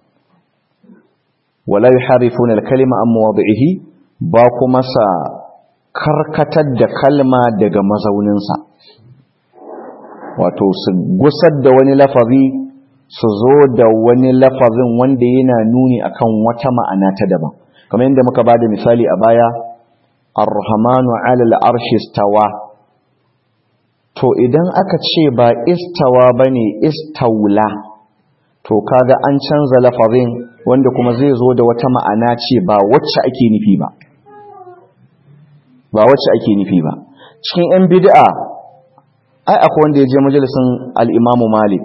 wala yuharrifuna al-kalima an mawadi'ihi ba kuma sa karkatar da kalma daga mazauninsa wato su gusar da wani lafazi su zo da wani lafazin wanda yana nuni akan wata ma'ana ta daban kamar yadda muka bada misali a baya ar-rahmanu 'ala al-arshi istawa to idan aka ce ba istawa bane istawla to kaga an canza lafazin wanda kuma zai zo da wata ma'ana ce ba wacce ake nufi ba ba wacce ake nufi ba cikin yan bid'a ai akwai wanda ya je majalisin al-Imam Malik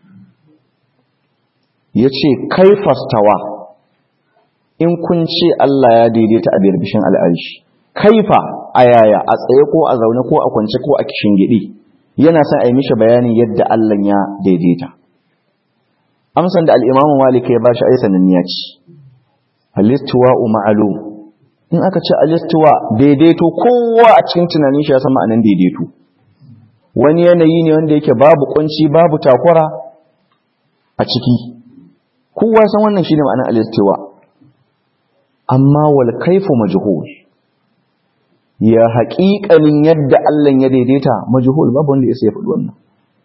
yace kaifastawa in kun ce Allah ya daidaita a birbishin al'arshi kaifa a yaya a tsaye ko a zaune ko a kwance ko a kishin gidi yana son a yi mishi bayanin yadda Allah ya daidaita amsan da al-Imam Malik ya bashi ai sananniya ce al-istiwa'u ma'lum in aka ce al-istiwa daidaito kowa a cikin tunanin shi ya san ma'anan daidaito wani yanayi ne wanda yake babu kunci babu takura a ciki kowa san wannan shine ma'anar al-istiwa amma wal kaifu majhul ya haƙiƙanin yadda Allah ya daidaita majhul babu wanda ya sai faɗi wannan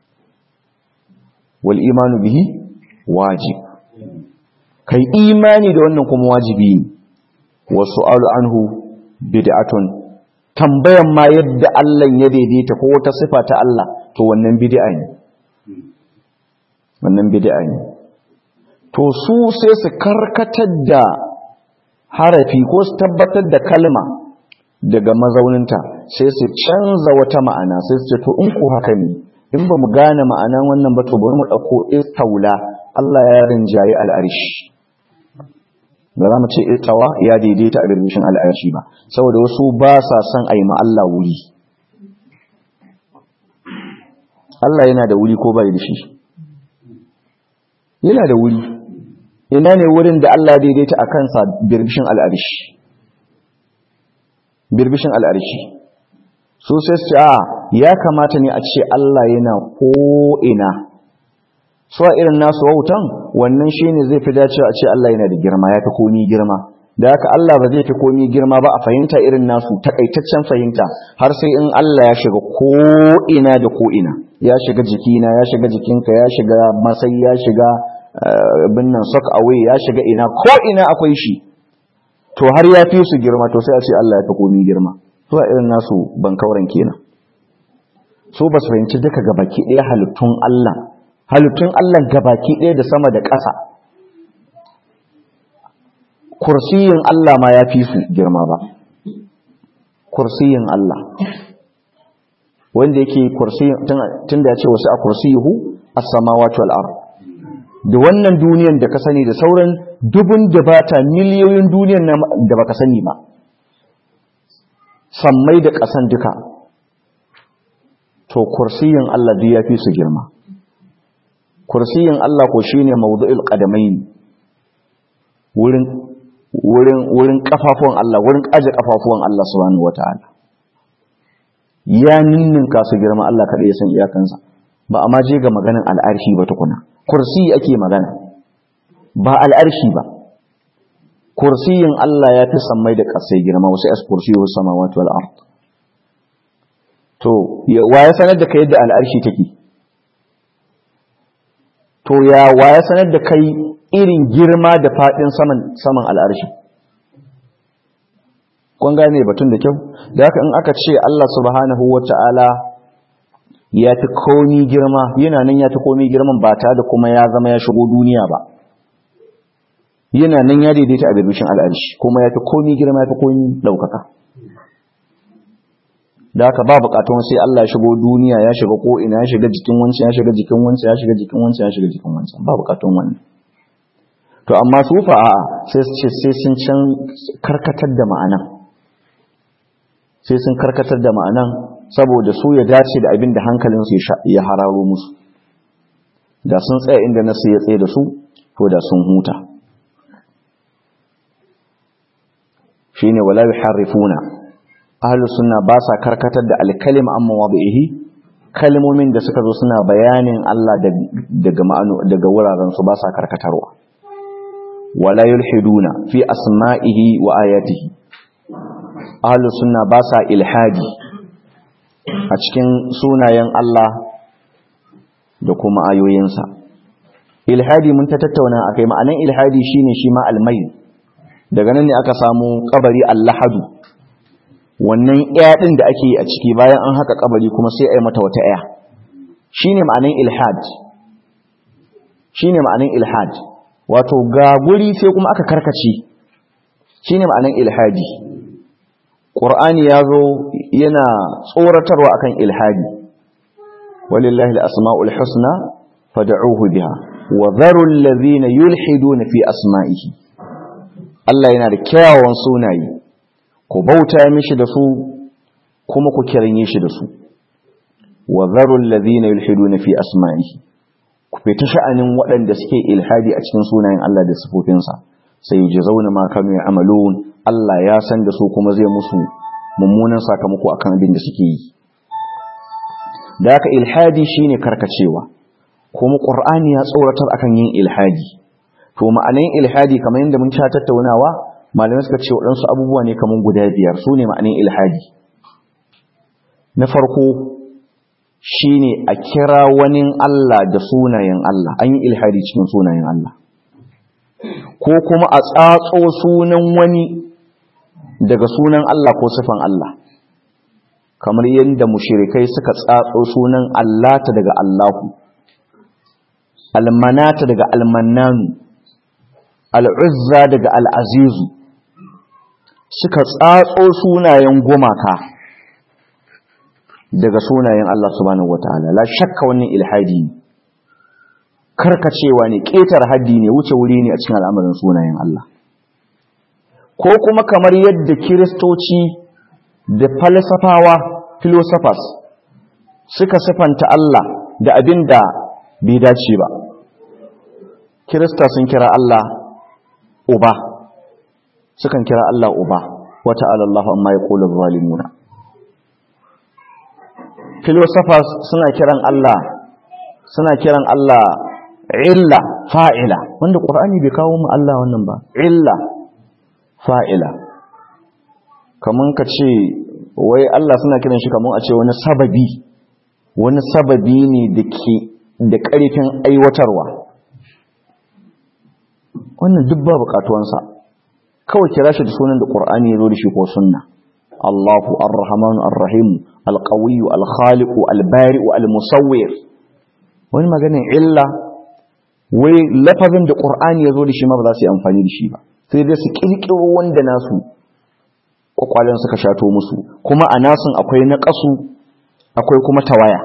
wal imanu bihi wajib kai imani da wannan kuma wajibi ne wa su'alu anhu bid'atun tambayan ma yadda Allah ya daidaita ko wata sifa ta Allah to wannan bid'a ne wannan bid'a ne to su sai su karkatar da harafi ko su tabbatar da kalma daga mazauninta sai su canza wata ma'ana sai su ce to in ku haka ne in ba mu gane ma'anan wannan ba to bari mu ɗauko istaula Allah ya rinjaye al'arshi ba za mu ce istawa ya daidaita a birbishin al'arshi ba saboda wasu ba sa son a yi ma Allah wuri Allah yana da wuri ko bai da shi yana da wuri ina ne wurin da Allah daidaita a kansa birbishin al'arshi birbishin al'arshi su sai su a ya kamata ne a ce Allah yana ko'ina su a irin nasu wautan wannan shi ne zai fi dacewa a ce Allah yana da girma ya fi komi girma da haka Allah ba zai fi komi girma ba a fahimta irin nasu takaitaccen fahimta har sai in Allah ya shiga ko'ina da ko'ina ya shiga jikina ya shiga jikinka ya shiga masai ya shiga binnan sok away ya shiga ina ko'ina akwai shi to har ya fi su girma to sai a ce Allah ya fi komi girma zuwa irin nasu bankauren kenan so ba su fahimci duka gabaki ɗaya halittun Allah halittun Allah gabaki ɗaya da sama da ƙasa kursiyin Allah ma ya fi su girma ba kursiyin Allah wanda yake kursiyin tun da ya ce wasu a kursiyuhu as-samawati wal ard da wannan duniyan da ka sani da sauran dubun da bata miliyoyin duniyan da baka sani ba sammai da ƙasan duka to kursiyin Allah duk ya fi su girma kursiyin Allah ko shine mawdu'il qadamain wurin wurin wurin kafafuwan Allah wurin aje kafafuwan Allah subhanahu wataala ya ninninka su girma Allah kada ya san iyakansa ba amma je ga maganin al'arshi ba tukuna kursi ake magana ba al'arshi ba kursiyin Allah ya fi sammai da ƙasai girma wasu as kursiyu samawati wal ard to wa ya sanar da kai yadda al'arshi take to ya wa ya sanar da kai irin girma da fadin saman saman al'arshi kun gane batun da kyau da haka in aka ce Allah subhanahu wata'ala ya fi komi girma yana nan ya fi komi girman ba tare da kuma ya zama ya shigo duniya ba yana nan ya daidaita a birbishin al'arshi kuma ya fi komi girma ya fi komi ɗaukaka da haka ba bukatun sai Allah ya shigo duniya ya shiga ko ina ya shiga jikin wancan ya shiga jikin wancan ya shiga jikin wancan ya shiga jikin wancan ba bukatun wannan to amma su fa a'a sai su ce sai sun can karkatar da ma'anan sai sun karkatar da ma'anan saboda su ya dace da abin da hankalinsu ya hararo musu da sun tsaya inda nasu ya tsaye da su to da sun huta shine wala yuharrifuna ahlus sunna ba sa karkatar da alkalim amma wadihi kalmomin da suka zo suna bayanin Allah daga ma'anu daga wuraren su ba sa karkatarwa wala yulhiduna fi asma'ihi wa ayatihi ahlus sunna ba sa ilhadi a cikin sunayen Allah da kuma ayoyinsa ilhadi mun ta tattauna akai ma'anan ilhadi shine shi ma almayl daga nan ne aka samu kabari allahadu wannan ɗaya ɗin da ake yi a ciki bayan an haka kabari kuma sai a yi mata wata ɗaya shine ma'anan ilhad shine ma'anan ilhad wato ga guri sai kuma aka karkace shine ma'anan ilhadi qur'ani ya zo yana tsoratarwa akan ilhadi walillahi al-asma'ul husna fad'uhu biha wa dharu alladhina yulhiduna fi asma'ihi Allah yana da kyawawan sunaye ku bauta mishi da su kuma ku kiranye shi da su wa dharu alladhina yulhiduna fi asma'ihi ku fita sha'anin waɗanda suke ilhadi a cikin sunayen Allah da sifofinsa sai ji zauna ma kanu ya amalun Allah ya san da su kuma zai musu mummunan sakamako akan abin da suke yi da haka ilhadi shine karkacewa kuma qur'ani ya tsoratar akan yin ilhadi to ma'anan ilhadi kamar yadda mun ta tattaunawa malamai suka ce waɗansu abubuwa ne kamar guda biyar su ne ma'anan ilhadi na farko shine a kira wani Allah da sunayen Allah an yi ilhadi cikin sunayen Allah ko kuma a tsatso sunan wani daga sunan Allah ko sifan Allah kamar yadda mushirikai suka tsatso sunan Allah ta daga Allahu almanata daga almannanu al'uzza daga al'azizu suka tsatso sunayen gumaka daga sunayen Allah subhanahu wataala la shakka wannan ilhadi ne karkacewa ne ƙetar haddi ne wuce wuri ne a cikin al'amarin sunayen Allah ko kuma kamar yadda kiristoci da falsafawa philosophers suka sifanta Allah da abin da bai dace ba kirista sun kira Allah uba sukan kira Allah uba wata alallahu amma ya ƙolar zalimuna philosophers suna kiran Allah suna kiran Allah illa fa'ila wanda ƙur'ani bai kawo mu Allah wannan ba illa fa'ila kaman ka ce wai Allah suna kiran shi kaman a ce wani sababi wani sababi ne da ke da ƙarfin aiwatarwa wannan duk ba buƙatuwansa kawai kira shi da sunan da ƙur'ani ya zo da shi ko sunna Allahu ar-Rahman ar-Rahim al-Qawiyyu al-Khaliqu al-Bari'u al-Musawwir wani maganin illa wai lafazin da ƙur'ani ya zo da shi ma ba za su yi amfani da shi ba sai dai su ƙirƙiro wanda nasu ƙwaƙwalen suka shato musu kuma a nasun akwai na ƙasu akwai kuma tawaya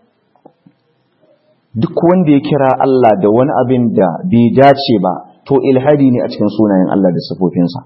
duk wanda ya kira Allah da wani abin da bai dace ba to ilhadi ne a cikin sunayen Allah da sifofinsa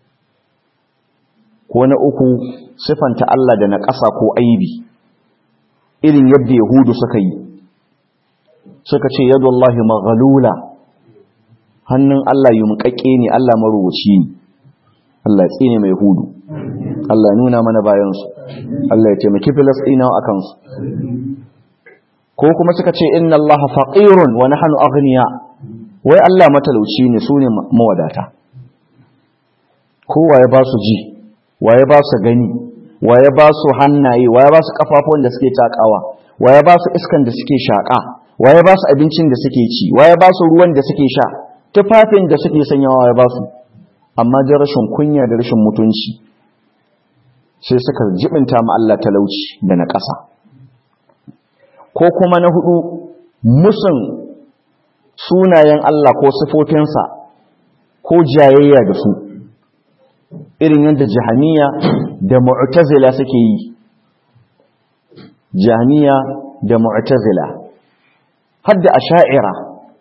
ko na uku sifanta Allah da na ƙasa ko aibi irin yadda yahudu suka yi suka ce yadu Allah maghalula hannun Allah yi muƙaƙe ne Allah marubuci ne Allah ya tsine mai hudu Allah ya nuna mana bayansu Allah ya taimaki filastinawa a kansu ko kuma suka ce inna Allah faqirun wa nahnu aghniya wai Allah matalauci ne su ne mawadata kowa ya ba su ji wa ya ba su gani wa ya ba su hannaye wa ya ba su kafafuwan da suke takawa wa ya ba su iskan da suke shaƙa wa ya ba su abincin da suke ci wa ya ba su ruwan da suke sha tufafin da suke sanyawa ya ba su amma da rashin kunya da rashin mutunci sai suka jibinta ma Allah talauci da na ƙasa ko kuma na hudu musun sunayen Allah ko sifofinsa ko jayayya da su irin yadda jahaniya da mu'tazila suke yi jahaniya da mu'tazila hadda asha'ira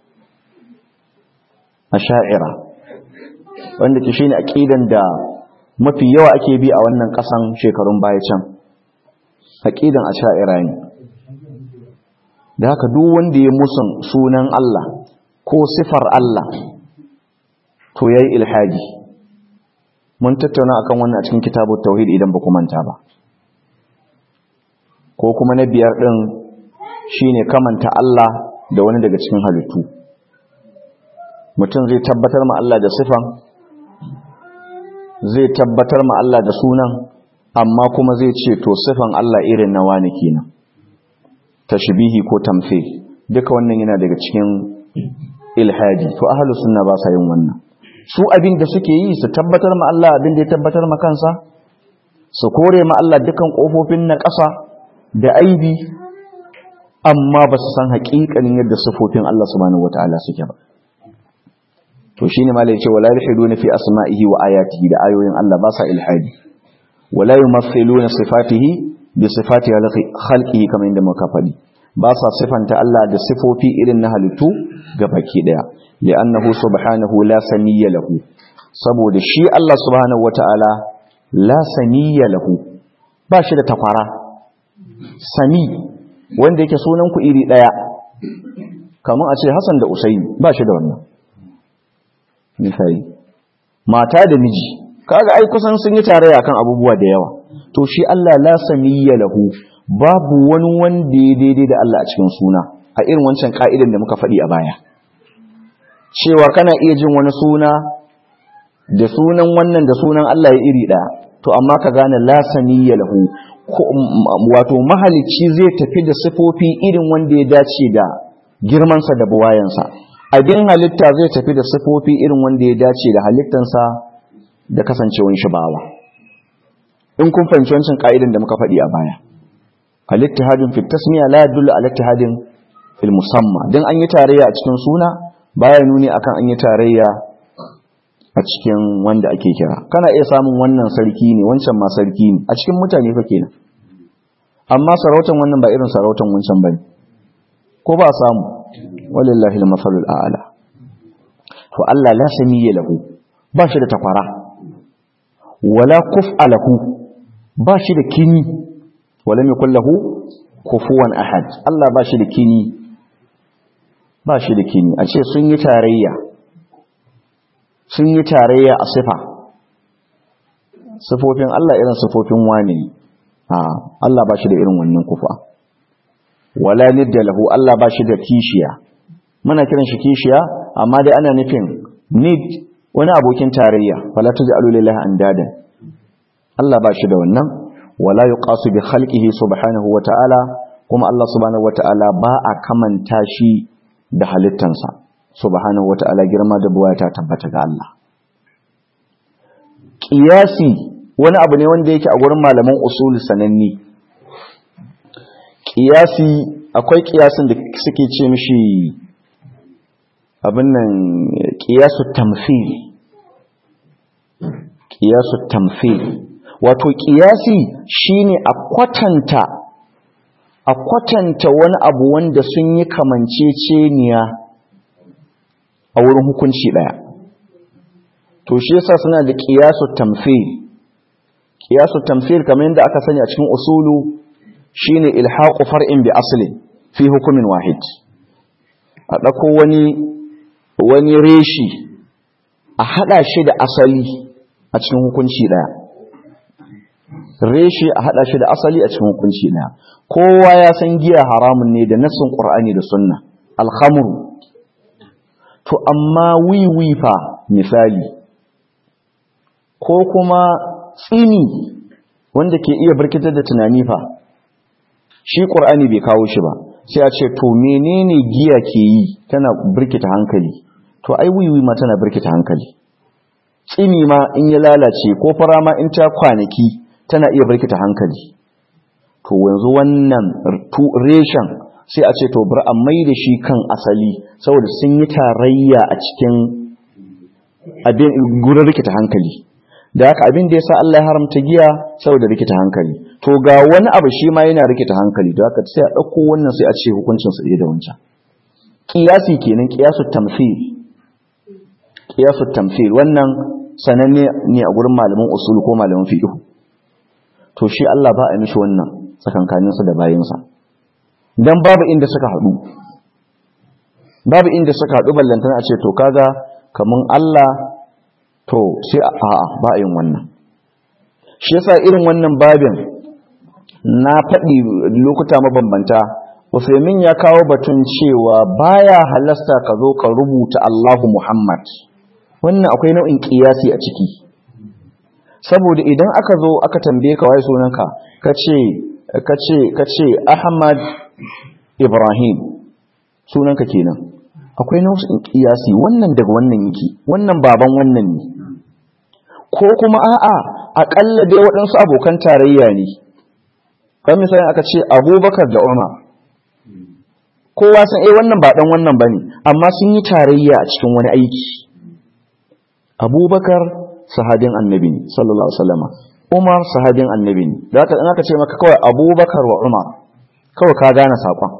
asha'ira wanda ke shine aqidan da mafi yawa ake bi a wannan kasan shekarun baya can aqidan asha'ira ne da haka duk wanda ya musun sunan Allah ko sifar Allah to yayi ilhadi mun tattauna akan wannan a cikin kitabut tauhid idan ba ku manta ba ko kuma na biyar din shine kamanta Allah da wani daga cikin halittu mutum zai tabbatar ma Allah da sifan zai tabbatar ma Allah da sunan amma kuma zai ce to sifan Allah irin na wani kenan tashbihi ko tamthil duka wannan yana daga cikin ilhadi to ahlus sunna ba sa yin wannan su abin da suke yi su tabbatar ma Allah abin da ya tabbatar ma kansa su kore ma Allah dukan kofofin na ƙasa da aibi amma ba su san haƙiƙanin yadda sifofin Allah subhanahu wataala suke ba to shine malai ce wala yalhiduna fi asma'ihi wa ayatihi da ayoyin Allah ba sa ilhadi wala yumathiluna sifatihi bi sifati khalqihi kamar inda muka faɗi ba sa sifanta Allah da sifofi irin na halittu ga baki daya li'annahu subhanahu la samiyya lahu saboda shi Allah subhanahu wata'ala la samiyya lahu ba shi da tafara sami wanda yake sunan ku iri daya kamar a ce Hassan da Usaini ba shi da wannan misali mata da miji kaga ai kusan sun yi tarayya kan abubuwa da yawa to shi Allah la samiyya lahu babu wani wanda ya daidai da Allah a cikin suna a irin wancan ka'idan da muka faɗi a baya cewa kana iya jin wani suna da sunan wannan da sunan Allah ya iri ɗaya to amma ka gane la samiyya lahu wato mahalicci zai tafi da sifofi irin wanda ya dace da girmansa da buwayansa abin halitta zai tafi da sifofi irin wanda ya dace da halittansa da kasancewan shi bawa in kun fahimci wancan ka'idan da muka faɗi a baya al-ittihadun fi tasmiya la yadullu ala ittihadin fil musamma dan an yi tarayya a cikin suna baya nuni akan an yi tarayya a cikin wanda ake kira kana iya samun wannan sarki ne wancan ma sarki ne a cikin mutane fa kenan amma sarautan wannan ba irin sarautan wancan bane ko ba samu walillahi al-masalul a'la to Allah la samiyya lahu ba shi da takwara wala kuf'a lahu ba shi da kini wala mai kullahu kufuwan ahad Allah ba shi da kini ba shi da kini a ce sun yi tarayya sun yi tarayya a sifa sifofin Allah irin sifofin wani a Allah ba shi da irin wannan kufa wala nidda lahu Allah ba shi da kishiya muna kiran shi kishiya amma dai ana nufin nid wani abokin tarayya fala taj'alu lillahi andadan Allah ba shi da wannan wala yuqasu bi khalqihi subhanahu wata'ala kuma Allah subhanahu wata'ala ba a kamanta shi da halittansa subhanahu wata'ala girma da buwaya ta tabbata ga Allah qiyasi wani abu ne wanda yake a gurin malaman usul sananni qiyasi akwai qiyasin da suke ce mishi abin nan qiyasu tamthil qiyasu tamthil wato ƙiyasi shine a kwatanta a kwatanta wani abu wanda sun yi kamanceceniya a wurin hukunci ɗaya to shi yasa suna da ƙiyasu tamfil ƙiyasu tamfil kamar yadda aka sani a cikin usulu shine ilhaqu far'in bi asli fi hukumin wahid a ɗauko wani wani reshi a haɗa shi da asali a cikin hukunci ɗaya reshe a hada shi da asali a cikin hukunci na kowa ya san giya haramun ne da nassin qur'ani da sunna alhamru to amma wiwi fa misali ko kuma tsini wanda ke iya birkitar da tunani fa shi qur'ani bai kawo shi ba sai a ce to menene giya ke yi tana birkita hankali to ai wiwi ma tana birkita hankali tsini ma in ya lalace ko fara ma in ta kwanaki tana iya birkita hankali to yanzu wannan reshen sai a ce to bar a mai da shi kan asali saboda sun yi tarayya a cikin abin gurin rikita hankali da haka abin da ya sa Allah ya haramta giya saboda rikita hankali to ga wani abu shi ma yana rikita hankali da haka sai a ɗauko wannan sai a ce hukuncin su da wancan kiyasi kenan kiyasu tamthil kiyasu tamthil wannan sananne ne a gurin malaman usul ko malaman fiqh to shi Allah ba a mishi wannan tsakankaninsa da bayinsa don babu inda suka haɗu babu inda suka haɗu ballantana a ce to kaga kamun Allah to sai a'a ba a yin wannan shi yasa irin wannan babin na faɗi lokuta mabambanta Usaimin ya kawo batun cewa baya halasta ka zo ka rubuta Allahu Muhammad wannan akwai nau'in kiyasi a ciki saboda idan aka zo aka tambaye ka waye sunanka kace kace kace Ahmad Ibrahim sunanka kenan akwai nau'in kiyasi wannan daga wannan yake wannan baban wannan ne ko kuma a'a akalla dai waɗansu abokan tarayya ne kan misali aka ce Abubakar da Umar kowa san eh wannan ba dan wannan bane amma sun yi tarayya a cikin wani aiki Abubakar sahabin annabi ne sallallahu alaihi wasallam Umar sahabin annabi ne da haka in aka ce maka kawai Abubakar wa Umar kawai ka gane sakon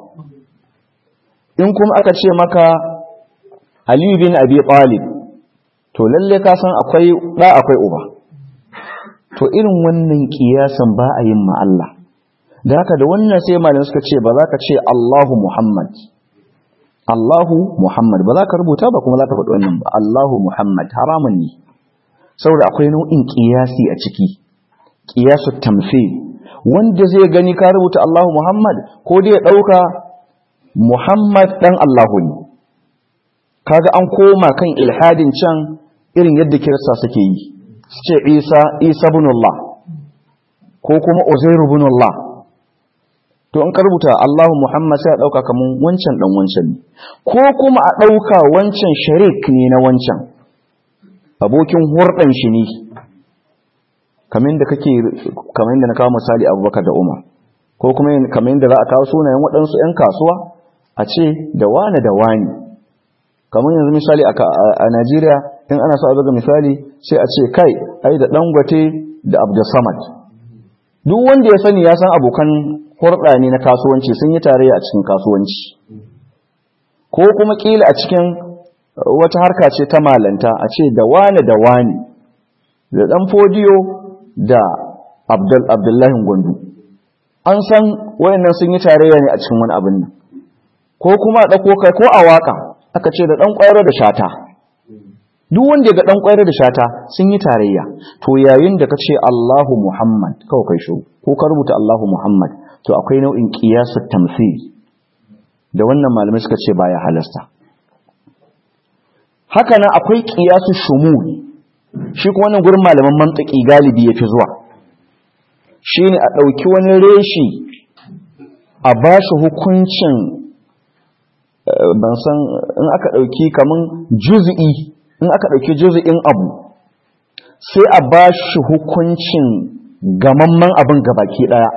in kuma aka ce maka Ali bin Abi Talib to lalle ka san akwai da akwai uba to irin wannan kiyasan ba a yin ma Allah da haka da wannan sai malamai suka ce ba za ka ce Allahu Muhammad Allahu Muhammad ba za ka rubuta ba kuma za ka faɗi wannan ba Allahu Muhammad haramun ne saboda akwai nau'in ƙiyasi a ciki ƙiyasu tamthil wanda zai gani ka rubuta Allahu Muhammad ko dai ya ɗauka Muhammad ɗan Allahu ne kaga an koma kan ilhadin can irin yadda kirista suke yi su ce Isa Isa ibn Allah ko kuma Uzairu ibn Allah to in ka rubuta Allahu Muhammad sai a ɗauka kaman wancan ɗan wancan ne ko kuma a ɗauka wancan sharik ne na wancan abokin hurɗan shi ne kamar da kake kamar da na kawo misali Abubakar da Umar ko kuma kamar da za a kawo sunayen waɗansu 'yan kasuwa a ce da wane da wani kamar yanzu misali a Najeriya in ana so a buga misali sai a ce kai ai da Dangote da Abdulsamad duk wanda ya sani ya san abokan hurɗa ne na kasuwanci sun yi tarayya a cikin kasuwanci ko kuma kila a cikin wata harka ce ta malanta a ce da wane da wane da ɗan fodiyo da abdullahi gwandu an san wayannan sun yi tarayya ne a cikin wani abin nan ko kuma a ɗauko kai ko a waka aka ce da ɗan ƙwayar da shata duk wanda ya ga ɗan ƙwayar da shata sun yi tarayya to yayin da ka ce Allahu Muhammad kawai kai shi ko ka rubuta Allahu Muhammad to akwai nau'in qiyasut tamthil da wannan malamai suka ce baya halasta haka nan akwai qiyasu shumul shi kuma wannan gurin malaman mantiki galibi yafi zuwa shine a ɗauki wani reshi a bashi hukuncin ban san in aka ɗauki kaman juz'i in aka ɗauki juz'in abu sai a bashi hukuncin gamamman abin gabaki ɗaya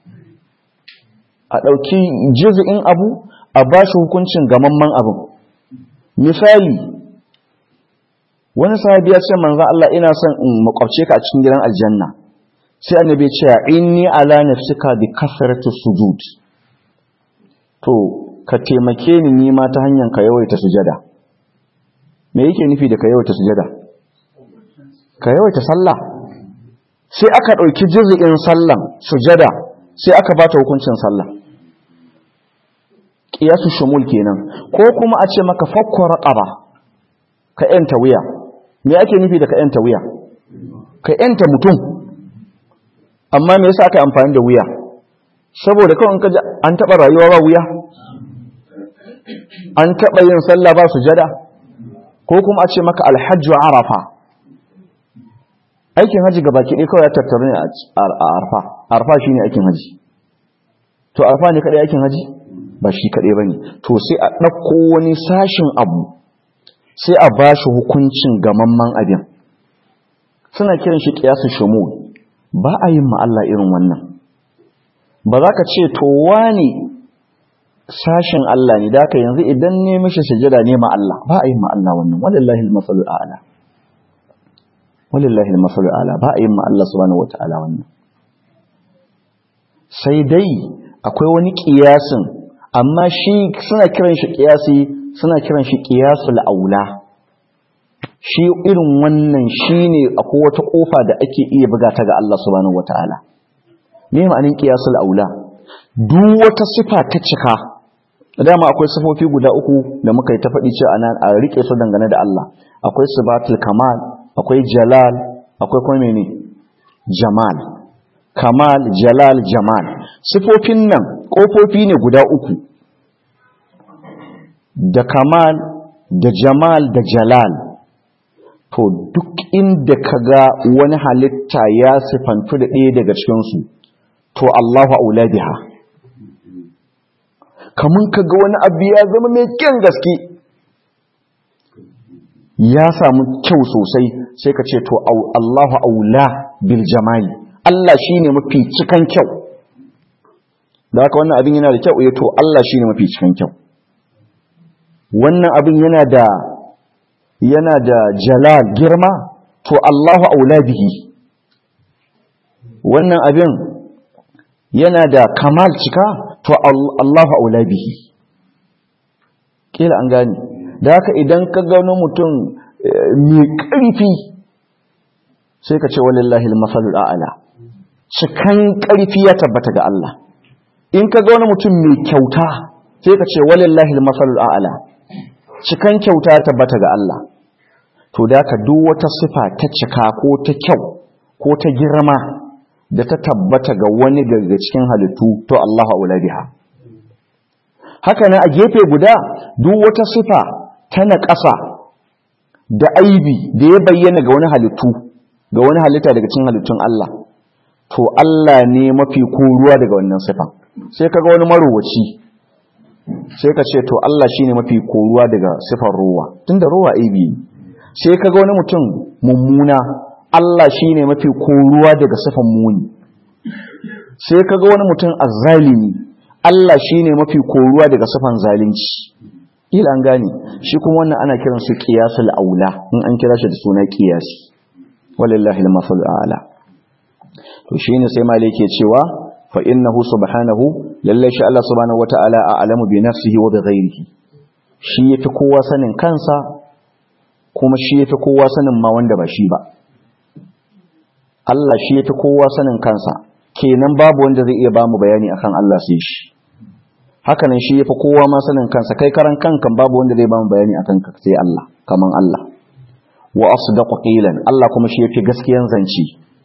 a ɗauki juz'in abu a bashi hukuncin gamamman abin misali wani sahabi ya ce manzo Allah ina son in makwabce ka a cikin gidan aljanna sai annabi ya ce inni ala nafsika bi kasratu sujud to ka taimake ni ni ma ta hanyar ka yawaita sujada me yake nufi da ka yawaita sujada ka yawaita sallah sai aka dauki juz'in sallan sujada sai aka bata hukuncin sallah qiyasu shumul kenan ko kuma a ce maka fakku raqaba ka yanta wuya me ake nufi da ka yanta wuya ka yanta mutum amma me yasa aka amfani da wuya saboda kawai in ka an taba rayuwa ba wuya an taba yin sallah ba sujada ko kuma a ce maka alhajju arafa aikin haji ga baki ɗaya kawai ya tattaru ne a arfa arfa shine aikin haji to arfa ne kadai aikin haji ba shi kadai bane to sai a ɗauko wani sashin abu sai a ba shi hukuncin gamamman abin suna kiran shi ƙiyasu shumul ba a yin Allah irin wannan ba za ka ce to wani sashin Allah ne da ka yanzu idan ne mishi sujada ne ma Allah ba a yin Allah wannan walillahi al-masalul a'la walillahi al-masalul a'la ba a yin ma Allah subhanahu wata'ala wannan sai dai akwai wani ƙiyasin amma shi suna kiran shi ƙiyasi suna kiran shi ƙiyasul aula shi irin wannan shine akwai wata kofa da ake iya buga ta ga Allah subhanahu wataala me ma'anin ƙiyasul aula duk wata sifa ta cika dama akwai sifofi guda uku da muka yi ta faɗi cewa anan a rike su dangane da Allah akwai sifatul kamal akwai jalal akwai kuma mene jamal kamal jalal jamal sifofin nan kofofi ne guda uku da kamal da jamal da jalal to duk inda ka ga wani halitta ya sifantu da ɗaya daga cikinsu to Allahu aula biha kamun ka ga wani abu ya zama mai kyan gaske ya samu kyau sosai sai ka ce to Allahu aula bil jamali Allah shine mafi cikan kyau da haka wannan abin yana da kyau ya to Allah shine mafi cikan kyau wannan abin yana da yana da jalal girma to Allahu aula bihi wannan abin yana da kamal cika to Allahu aula bihi kila an gane da haka idan ka gano mutum mai ƙarfi sai ka ce walillahi al-masalul a'la cikan ƙarfi ya tabbata ga Allah in ka ga wani mutum mai kyauta sai ka ce walillahi al-masalul a'la cikan kyauta tabbata ga Allah to da ka duk wata sifa ta cika ko ta kyau ko ta girma da ta tabbata ga wani daga cikin halittu to Allahu aula biha haka nan a gefe guda duk wata sifa ta naƙasa da aibi da ya bayyana ga wani halittu ga wani halitta daga cikin halittun Allah to Allah ne mafi koruwa daga wannan sifa sai kaga wani marowaci sai ka ce to Allah shine mafi koruwa daga sifar ruwa tunda ruwa aibi ne sai kaga wani mutum mummuna Allah shine mafi koruwa daga sifan muni sai kaga wani mutum azzalimi Allah shine mafi koruwa daga sifan zalunci ila an gane shi kuma wannan ana kiran su qiyasul aula in an kira shi da suna qiyasi walillahi al-masal a'la to shine sai malai yake cewa fa innahu subhanahu lallai shi Allah subhanahu wata'ala a'lamu bi nafsihi wa bi ghairihi shi yafi kowa sanin kansa kuma shi yafi kowa sanin ma wanda ba shi ba Allah shi yafi kowa sanin kansa kenan babu wanda zai iya bamu bayani akan Allah sai shi hakanan shi yafi kowa ma sanin kansa kai karan kankan babu wanda zai bamu bayani akan ka sai Allah kaman Allah wa asdaqu qilan Allah kuma shi yafi gaskiyan zance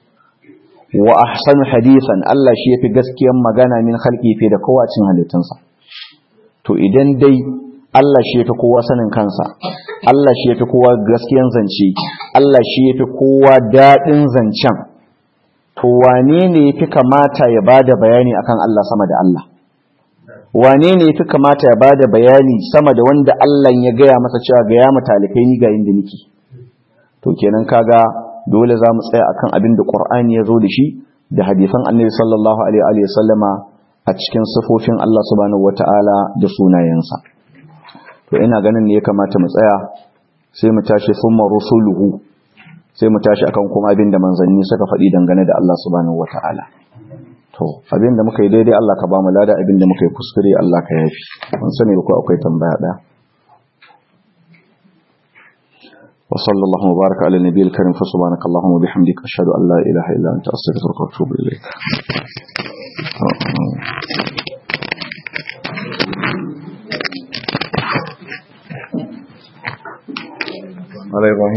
wa ahsanu hadithan Allah shi yafi gaskiyan magana min khalqi fi da kowa cin halittunsa to idan dai Allah shi yafi kowa sanin kansa Allah shi yafi kowa gaskiyan zance Allah shi yafi kowa dadin zancen to wane ne yafi kamata ya bada bayani akan Allah sama da Allah wane ne yafi kamata ya bada bayani sama da wanda Allah ya gaya masa cewa ga ya mutalikai ni ga inda nake to kenan kaga dole za mu tsaya akan abin da Qur'ani ya zo da shi da hadisan Annabi sallallahu alaihi wa sallama a cikin sifofin Allah subhanahu wataala da sunayensa to ina ganin ne ya kamata mu tsaya sai mu tashi summa rusuluhu sai mu tashi akan kuma abin da manzanni suka faɗi dangane da Allah subhanahu wataala to abin da muka yi daidai Allah ka ba mu lada abin da muka yi kuskure Allah ka yafi mun sani ko akwai tambaya daya وصلى الله وبارك على النبي الكريم فسبحانك اللهم وبحمدك أشهد أن لا إله إلا أنت أستغفرك وأتوب إليك على إبراهيم